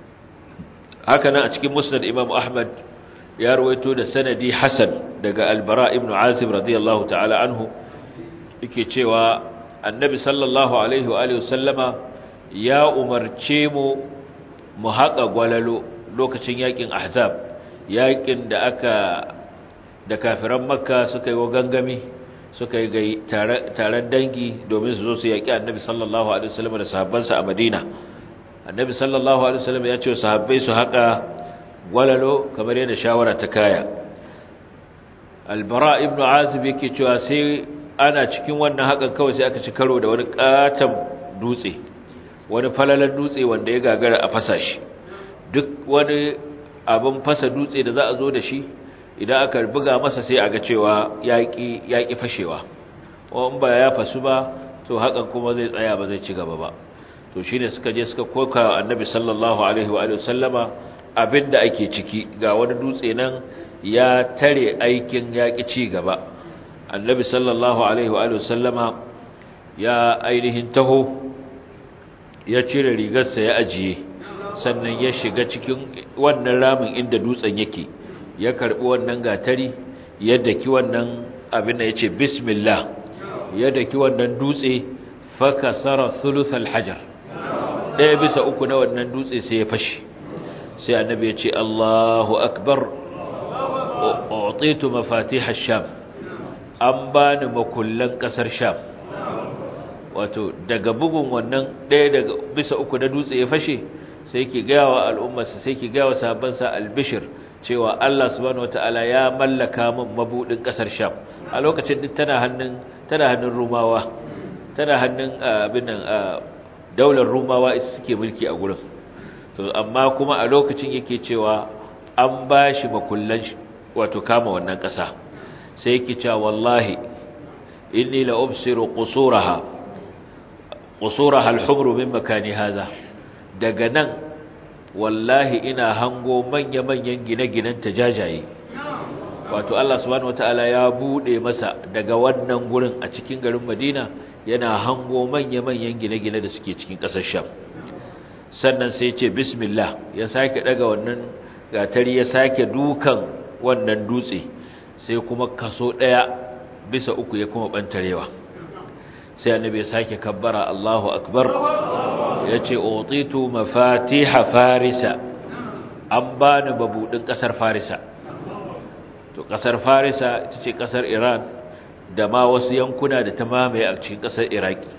haka nan a cikin musnad imam ahmad ya rawaito da sanadi hasan daga albara ibn azib radiyallahu ta'ala anhu yake cewa annabi sallallahu alaihi wa alihi wasallama ya umarce mu mu haƙa gwalalo lokacin yakin ahzab yakin da aka da kafiran makka suka yi wa gangami suka yi taron dangi domin su zo su yaƙi annabi sallallahu alaihi wasallam da sahabbansa a madina annabi sallallahu alaihi wasallam ya ce sahabbai su haƙa gwalalo kamar yadda shawara ta kaya albara ibnu azib yake cewa sai ana cikin wannan haƙan kawai sai aka ci karo da wani ƙaton dutse wani falalan dutse wanda ya gagara a fasa shi duk wani abin fasa dutse da za a zo da shi idan aka buga masa sai a ga cewa yaƙi yaƙi fashewa in ba ya fasu ba to hakan kuma zai tsaya ba zai ci gaba ba to shine suka je suka koka annabi sallallahu alaihi wa sallama abinda ake ciki ga wani dutse nan ya tare aikin yaƙi ci gaba annabi sallallahu alaihi wa sallama ya ainihin taho ya cire rigarsa ya ajiye sannan ya shiga cikin wannan ramin inda dutsen yake ya karbi wannan gatari ya daki wannan abin da yace bismillah ya daki wannan dutse fakasara thuluthal hajar ɗaya bisa uku na wannan dutse sai ya fashi sai annabi ya ce Allahu akbar utitu mafatih ash-sham an bani makullan kasar sham wato daga bugun wannan ɗaya daga bisa uku na dutse ya fashe sai ki gaya wa al'ummarsa sai ki gaya wa sahabbansa albishir cewa Allah subhanahu wataala ya mallaka min mabudin kasar sham a lokacin duk tana hannun tana hannun rumawa tana hannun abin nan daular rumawa suke mulki a gurin to amma kuma a lokacin yake cewa an bashi makullan wato kama wannan ƙasa sai yake cewa wallahi inni la ubsiru qusuraha qusuraha al-humru min makani hadha daga nan wallahi ina hango manya-manyan gine-ginen tajajaye wato Allah subhanahu wataala ya bude masa daga wannan gurin a cikin garin Madina yana hango manya-manyan gine-gine da suke cikin ƙasar Sham sannan sai ce bismillah ya sake daga wannan gatari ya sake dukan wannan dutse sai kuma kaso daya bisa uku ya kuma bantarewa sai annabi ya sake kabbara Allahu akbar yace utitu mafatiha farisa an bani babudin kasar farisa to kasar farisa ita ce kasar Iran da ma wasu yankuna da ta mamaye a cikin kasar Iraki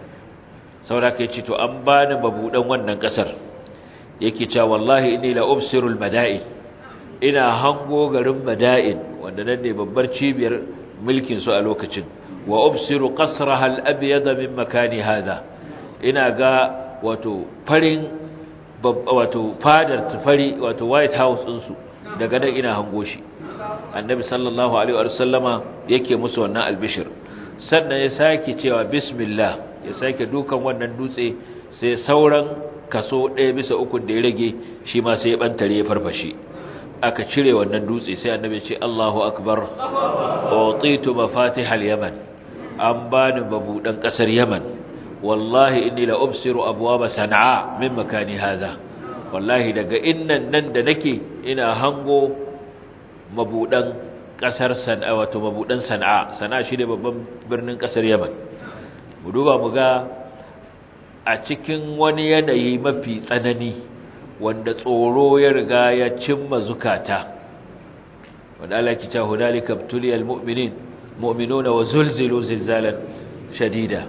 saboda kai ce to an bani babudan wannan kasar yake cewa wallahi inni la ubsirul mada'in ina hango garin mada'in wanda nan ne babbar cibiyar mulkin su a lokacin wa ubsiru qasraha al-abyad min makani hada ina ga wato farin wato fadar tufari wato white house din su daga nan ina hango shi annabi sallallahu alaihi wa sallama yake musu wannan albishir sannan ya sake cewa bismillah ya sake dukan wannan dutse sai sauran kaso ɗaya bisa uku da ya rage shi ma sai ya bantare ya farfashe aka cire wannan dutse sai annabi ce Allahu akbar utitu mafatihal yaman an bani babudan kasar yaman wallahi inni la ubsiru abwaba san'a min makani hadha wallahi daga innan nan da nake ina hango mabudan kasar san'a wato mabudan san'a san'a shi ne babban birnin kasar yaman mu duba mu ga a cikin wani yanayi mafi tsanani wanda tsoro ya riga ya cimma zukata wanda Allah ki ta hunalika tuliyal mu'minin mu'minuna wa zulzilu zilzalan shadida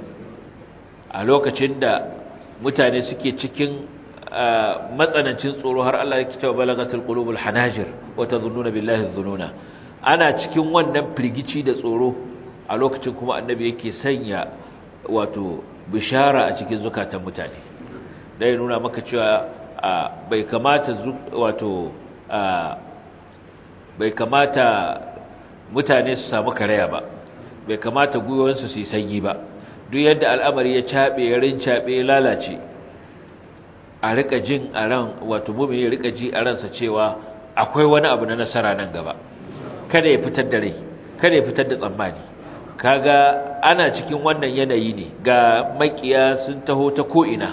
a lokacin da mutane suke cikin matsanancin tsoro har Allah ya kita balagatul qulubul hanajir wa tadhunnuna billahi dhununa ana cikin wannan firgici da tsoro a lokacin kuma annabi yake sanya wato bishara a cikin zukatan mutane dai nuna maka cewa bai kamata wato bai kamata mutane su samu karaya ba bai kamata gwiwansu su yi sanyi ba duk yadda al'amari ya caɓe ya rincaɓe ya lalace a rika jin a ran wato mumini ya rika ji a ransa cewa akwai wani abu na nasara nan gaba kada ya fitar da rai kada ya fitar da tsammani kaga ana cikin wannan yanayi ne ga makiya sun taho ta ko'ina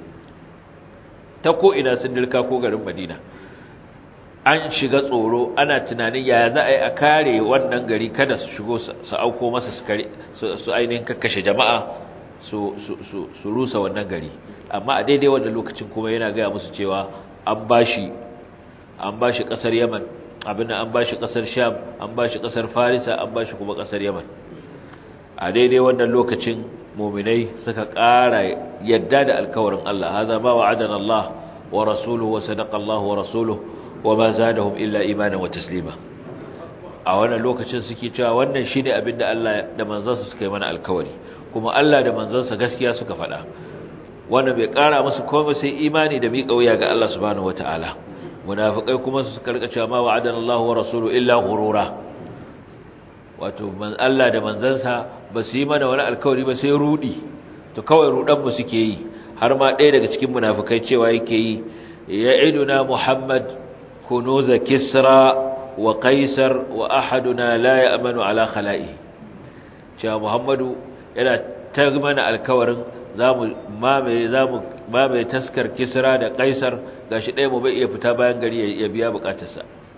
ta ko'ina sun dirka ko garin madina an shiga tsoro ana tunanin yaya za a yi a kare wannan gari kada su shigo su auko masa su ainihin kakkashe jama'a su rusa wannan gari amma a daidai wannan lokacin kuma yana gaya musu cewa an bashi an bashi kasar yaman abin an bashi kasar sham an bashi kasar farisa an bashi kuma kasar yaman a daidai wannan lokacin muminai suka ƙara yadda da alkawarin Allah haza ma wa'adana Allah wa rasuluhu wa sadaqa Allah wa rasuluhu wa ma zadahum illa imanan wa taslima a wannan lokacin suke cewa wannan shine abin da Allah da manzansa suka yi mana alkawari kuma Allah da manzansa gaskiya suka faɗa wannan bai ƙara musu komai sai imani da miƙa wuya ga Allah subhanahu wataala munafikai kuma su karka cewa ma wa'adana Allah wa rasuluhu illa ghurura wato man Allah da manzansa ba su yi mana wani alkawari ba sai rudi to kawai rudan mu suke yi har ma ɗaya daga cikin munafikai cewa yake yi ya'iduna Muhammad kunuza Kisra wa Qaisar wa ahaduna la ya'manu ala khala'i cewa Muhammadu yana ta mana alkawarin zamu mamaye zamu mamaye taskar Kisra da Qaisar gashi ɗaya mu bai iya fita bayan gari ya biya bukatarsa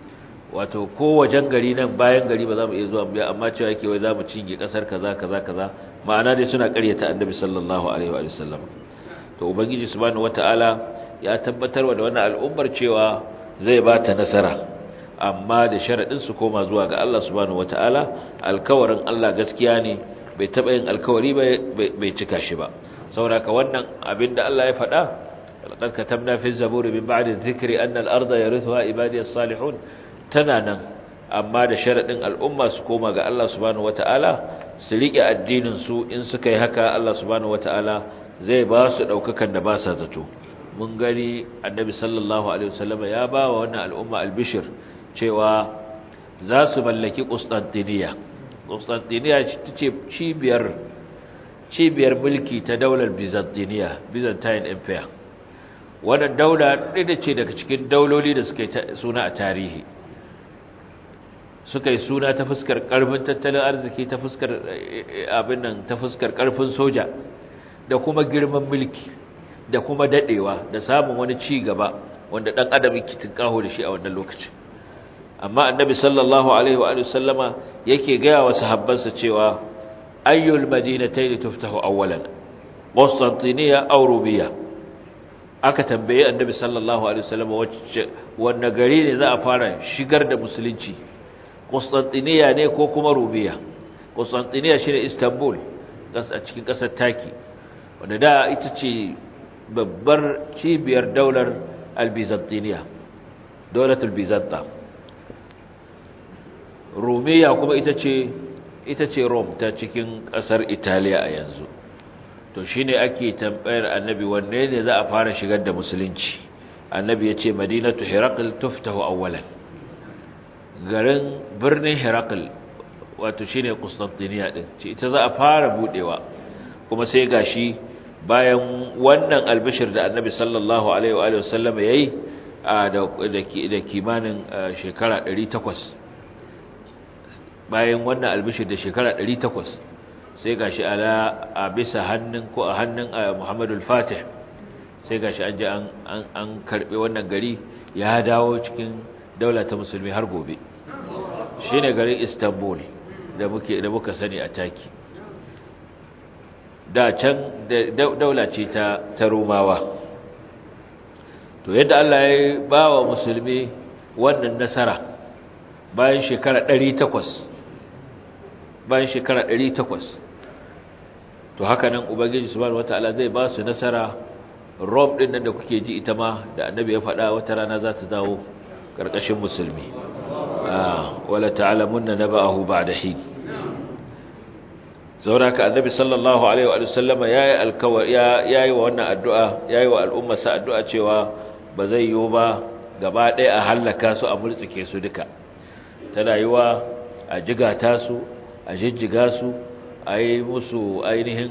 wato ko wajen gari nan bayan gari ba za mu iya zuwa biya amma cewa yake wai za mu cinye kasar kaza kaza kaza ma'ana dai suna ƙaryata annabi sallallahu alaihi wa sallam to ubangiji subhanahu wataala ya tabbatarwa da wannan al'ummar cewa zai ba ta nasara amma da sharadin su koma zuwa ga Allah subhanahu wataala alkawarin Allah gaskiya ne bai taba yin alkawari bai cika shi ba saboda ka wannan abinda Allah ya faɗa laqad katabna fi zaburi min ba'di dhikri anna al-ardha yarithuha ibadiy as-salihun tana nan amma da sharadin al'umma su koma ga Allah subhanahu wataala su rike addinin su in suka yi haka Allah subhanahu wataala zai ba su daukakan da ba sa zato mun gani annabi sallallahu alaihi wasallam ya ba wa wannan al'umma albishir cewa za su mallaki Constantinople Constantinople ce cibiyar cibiyar mulki ta daular Byzantine Byzantine Empire wannan daula ɗaya ce daga cikin dauloli da suka yi suna a tarihi suka yi suna ta fuskar ƙarfin tattalin arziki ta fuskar abin nan ta fuskar ƙarfin soja da kuma girman mulki da kuma daɗewa da samun wani ci gaba wanda ɗan adam yake tinkaho da shi a wannan lokacin amma annabi sallallahu alaihi wa sallama yake gaya wa sahabbansa cewa ayyul madinatayn tuftahu awwalan Constantinople aw Rubiya aka tambaye annabi sallallahu alaihi wasallam wacce wanne gari ne za a fara shigar da musulunci Constantinople ne ko kuma Rubiya Constantinople shine Istanbul a cikin kasar Turkey wanda da ita ce babbar cibiyar daular Al-Byzantiniya daulatul Byzanta Rumiya kuma ita ce ita ce Rome ta cikin kasar Italiya a yanzu to shine ake tambayar annabi wanne ne za a fara shigar da musulunci annabi yace madinatu hiraql tuftahu awwalan garin birnin hiraql wato shine Constantinople din ce ita za a fara budewa kuma sai gashi bayan wannan albishir da annabi sallallahu alaihi wa sallam yayi da kimanin shekara 800 bayan wannan albishir da shekara 800 sai gashi ala a bisa hannun ko a hannun Muhammadul Fatih sai gashi an ji an an karbe wannan gari ya dawo cikin daula ta musulmi har gobe shine garin Istanbul da muke da muka sani a Taki da can daula ce ta ta Romawa to yadda Allah ya ba wa musulmi wannan nasara bayan shekara 800 bayan shekara 800 to haka nan ubangiji subhanahu wataala zai ba su nasara rom din nan da kuke ji ita ma da annabi ya faɗa wata rana za ta dawo ƙarƙashin musulmi wala ta'lamunna naba'ahu ba'da hin zaura ka annabi sallallahu alaihi wa sallama yayi alkawari yayi wa wannan addu'a yayi wa al'umma sa addu'a cewa ba zai yiwu ba gaba ɗaya a hallaka su a multsike su duka tana yiwa a jigata su a jijjiga su a yi musu ainihin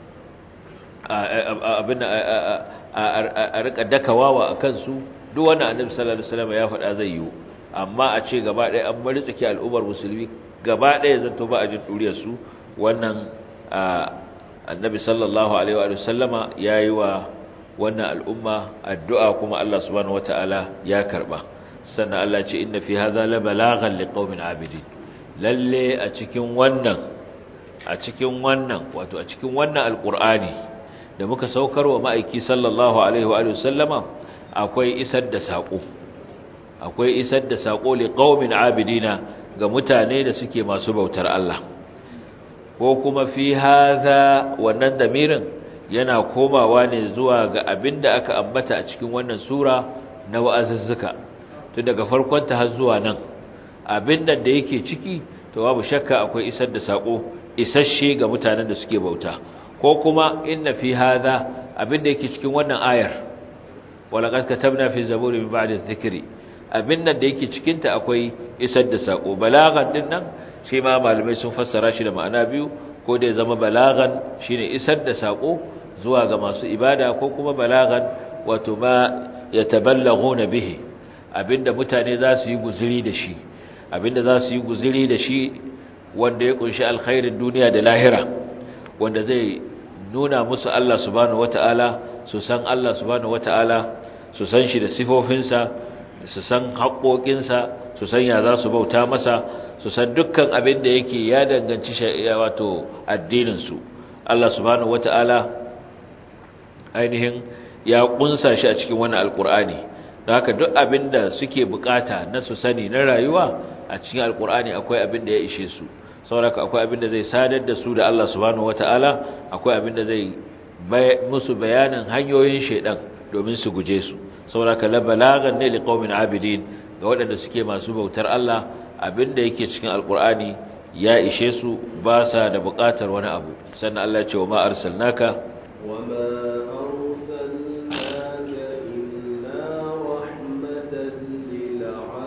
abin a rika dakawawa a kansu duk wannan annabi sallallahu alaihi wasallam ya faɗa zai yiwu amma a ce gaba ɗaya an bari tsaki al'ummar musulmi gaba ɗaya zanto ba a jin ɗuriyar su wannan annabi sallallahu alaihi wa sallama ya yi wa wannan al'umma addu'a kuma Allah subhanahu wata'ala ya karɓa sannan Allah ce inna fi hadha la balaghan liqaumin abidin lalle a cikin wannan a cikin wannan wato a cikin wannan alqur'ani da muka saukar wa ma'aiki sallallahu alaihi wa sallama akwai isar da sako akwai isar da sako liqaumin abidina ga mutane da suke masu bautar Allah ko kuma fi hadha wannan damirin yana komawa ne zuwa ga abinda aka ambata a cikin wannan sura na wa'azuzzuka tun daga farkon ta har zuwa nan abinda da yake ciki to babu shakka akwai isar da sako isasshe ga mutanen da suke bauta ko kuma inna fi hadha abinda yake cikin wannan ayar walaqad katabna fi zaburi min ba'di dhikri abinda da yake cikin ta akwai isar da sako balagan din nan shi ma malamai sun fassara shi da ma'ana biyu ko da ya zama balagan shine isar da sako zuwa ga masu ibada ko kuma balagan wato ma yataballaghuna bihi abinda mutane za su yi guzuri da shi abinda za su yi guzuri da shi wanda ya kunshi alkhairin duniya da lahira wanda zai nuna musu Allah subhanahu wataala su san Allah subhanahu wataala su san shi da sifofinsa su san haƙoƙinsa su san ya za su bauta masa su san dukkan abin da yake ya danganci wato addininsu Allah subhanahu wata'ala ainihin ya kunsa shi a cikin wannan alkur'ani don haka duk abin da suke bukata na su sani na rayuwa a cikin alkur'ani akwai abin da ya ishe su sauraka akwai abin da zai sadar da su da Allah subhanahu wata'ala akwai abin da zai musu bayanin hanyoyin shaidan domin su guje su sauraka la balagan ne liqaumin abidin ga waɗanda suke masu bautar Allah abin da yake cikin alkur'ani ya ishe su ba sa da buƙatar wani abu sannan Allah ya ce wa ma arsalnaka wa ma arsalnaka illa rahmatan lil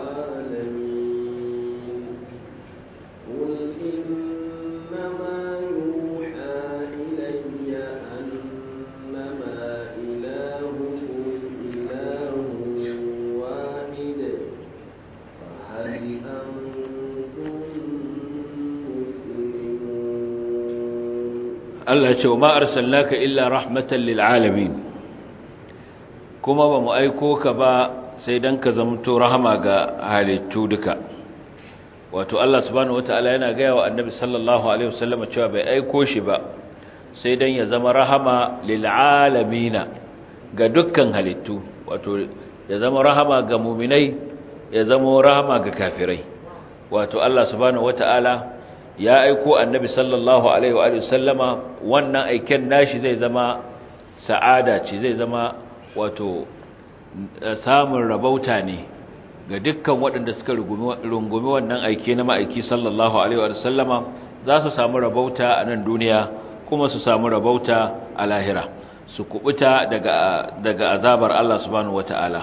alamin qul innama yuha ilayya annama ilahukum ilahun wahid fa hal Allah ce wa ma arsalnaka illa rahmatan lil alamin kuma ba mu aiko ka ba sai dan ka zamto rahama ga halittu duka wato Allah subhanahu wataala yana ga wa annabi sallallahu alaihi wasallam cewa bai aiko shi ba sai dan ya zama rahama lil alamin ga dukkan halittu wato ya zama rahama ga mu'minai ya zama rahama ga kafirai wato Allah subhanahu wataala ya aiko annabi sallallahu alaihi wa sallama wannan aiken nashi zai zama sa'ada ce zai zama wato samun rabauta ne ga dukkan waɗanda suka rungumi wannan aike na ma'aiki sallallahu alaihi wa sallama za su samu rabauta a nan duniya kuma su samu rabauta a lahira su kubuta daga daga azabar Allah subhanahu wataala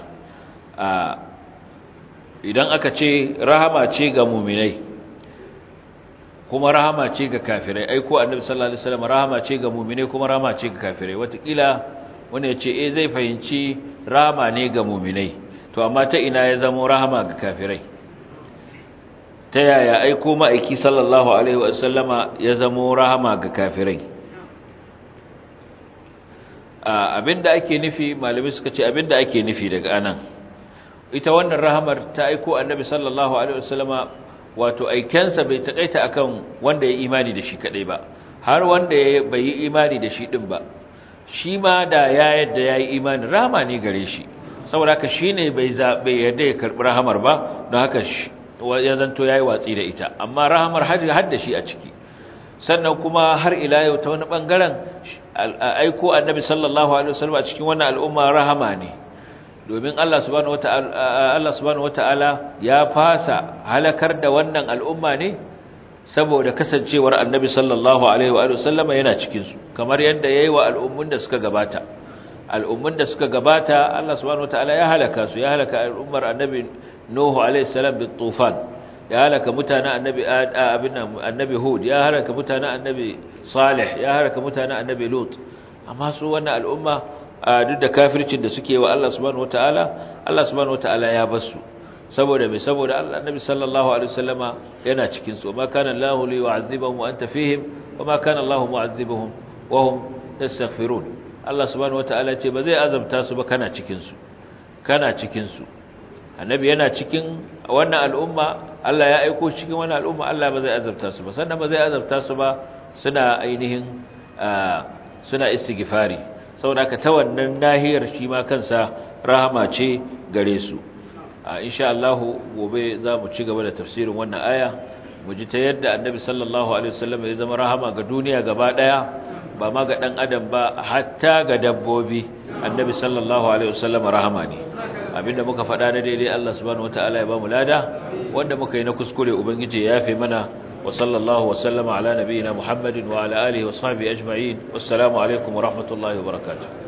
idan aka ce rahama ce ga muminai kuma rahama ce ga kafirai ai ko annabi sallallahu alaihi wasallam rahama ce ga mu'mine kuma rahama ce ga kafirai watakila wanda yace eh zai fahimci rahama ne ga mu'minai to amma ta ina ya zama rahama ga kafirai ta yaya ai ko ma'aiki sallallahu alaihi wasallama ya zama rahama ga kafirai abinda ake nufi malami suka ce abinda ake nufi daga anan ita wannan rahamar ta aiko annabi sallallahu alaihi wasallama wato aikensa bai takaita akan wanda ya imani da shi kadai ba har wanda ya bai yi imani da shi din ba shi ma da ya yadda yayi imani rahama ne gare shi saboda haka shine bai zabe yadda ya karbi rahamar ba don haka ya zanto yayi watsi da ita amma rahamar har da shi a ciki sannan kuma har ila yau ta wani bangaren aiko annabi sallallahu alaihi wasallam a cikin wannan al'umma rahama ne domin Allah subhanahu wata'ala Allah subhanahu wata'ala ya fasa halakar da wannan al'umma ne saboda kasancewar Annabi sallallahu alaihi wa sallam yana cikin su kamar yadda yayi wa al'ummun da suka gabata al'ummun da suka gabata Allah subhanahu wata'ala ya halaka su ya halaka al'ummar Annabi Nuhu alaihi salam bit tufan ya halaka mutanen Annabi abin Annabi Hud ya halaka mutanen Annabi Salih ya halaka mutanen Annabi Lut amma su wannan al'umma duk da kafircin da suke wa Allah subhanahu wataala Allah subhanahu wataala ya basu saboda me saboda Allah annabi sallallahu alaihi wasallama yana cikin su ma kana Allahu li yu'adhibahum wa anta fihim wa ma kana Allahu mu'adhibuhum wa hum yastaghfirun Allah subhanahu wataala ce ba zai azabta su ba kana cikin su kana cikin su annabi yana cikin wannan al'umma Allah ya aiko cikin wannan al'umma Allah ba zai azabta su ba sannan ba zai azabta su ba suna ainihin suna istighfari saboda ka ta wannan nahiyar shi ma kansa rahama ce gare su a insha Allah gobe za mu ci gaba da tafsirin wannan aya mu ji ta yadda annabi sallallahu alaihi wasallam ya zama rahama ga duniya gaba daya ba ma ga dan adam ba hatta ga dabbobi annabi sallallahu alaihi wasallam rahama ne abinda muka faɗa na daidai Allah subhanahu wataala ya ba mu lada wanda muka yi na kuskure ubangiji ya yafe mana وصلى الله وسلم على نبينا محمد وعلى آله وصحبه أجمعين والسلام عليكم ورحمة الله وبركاته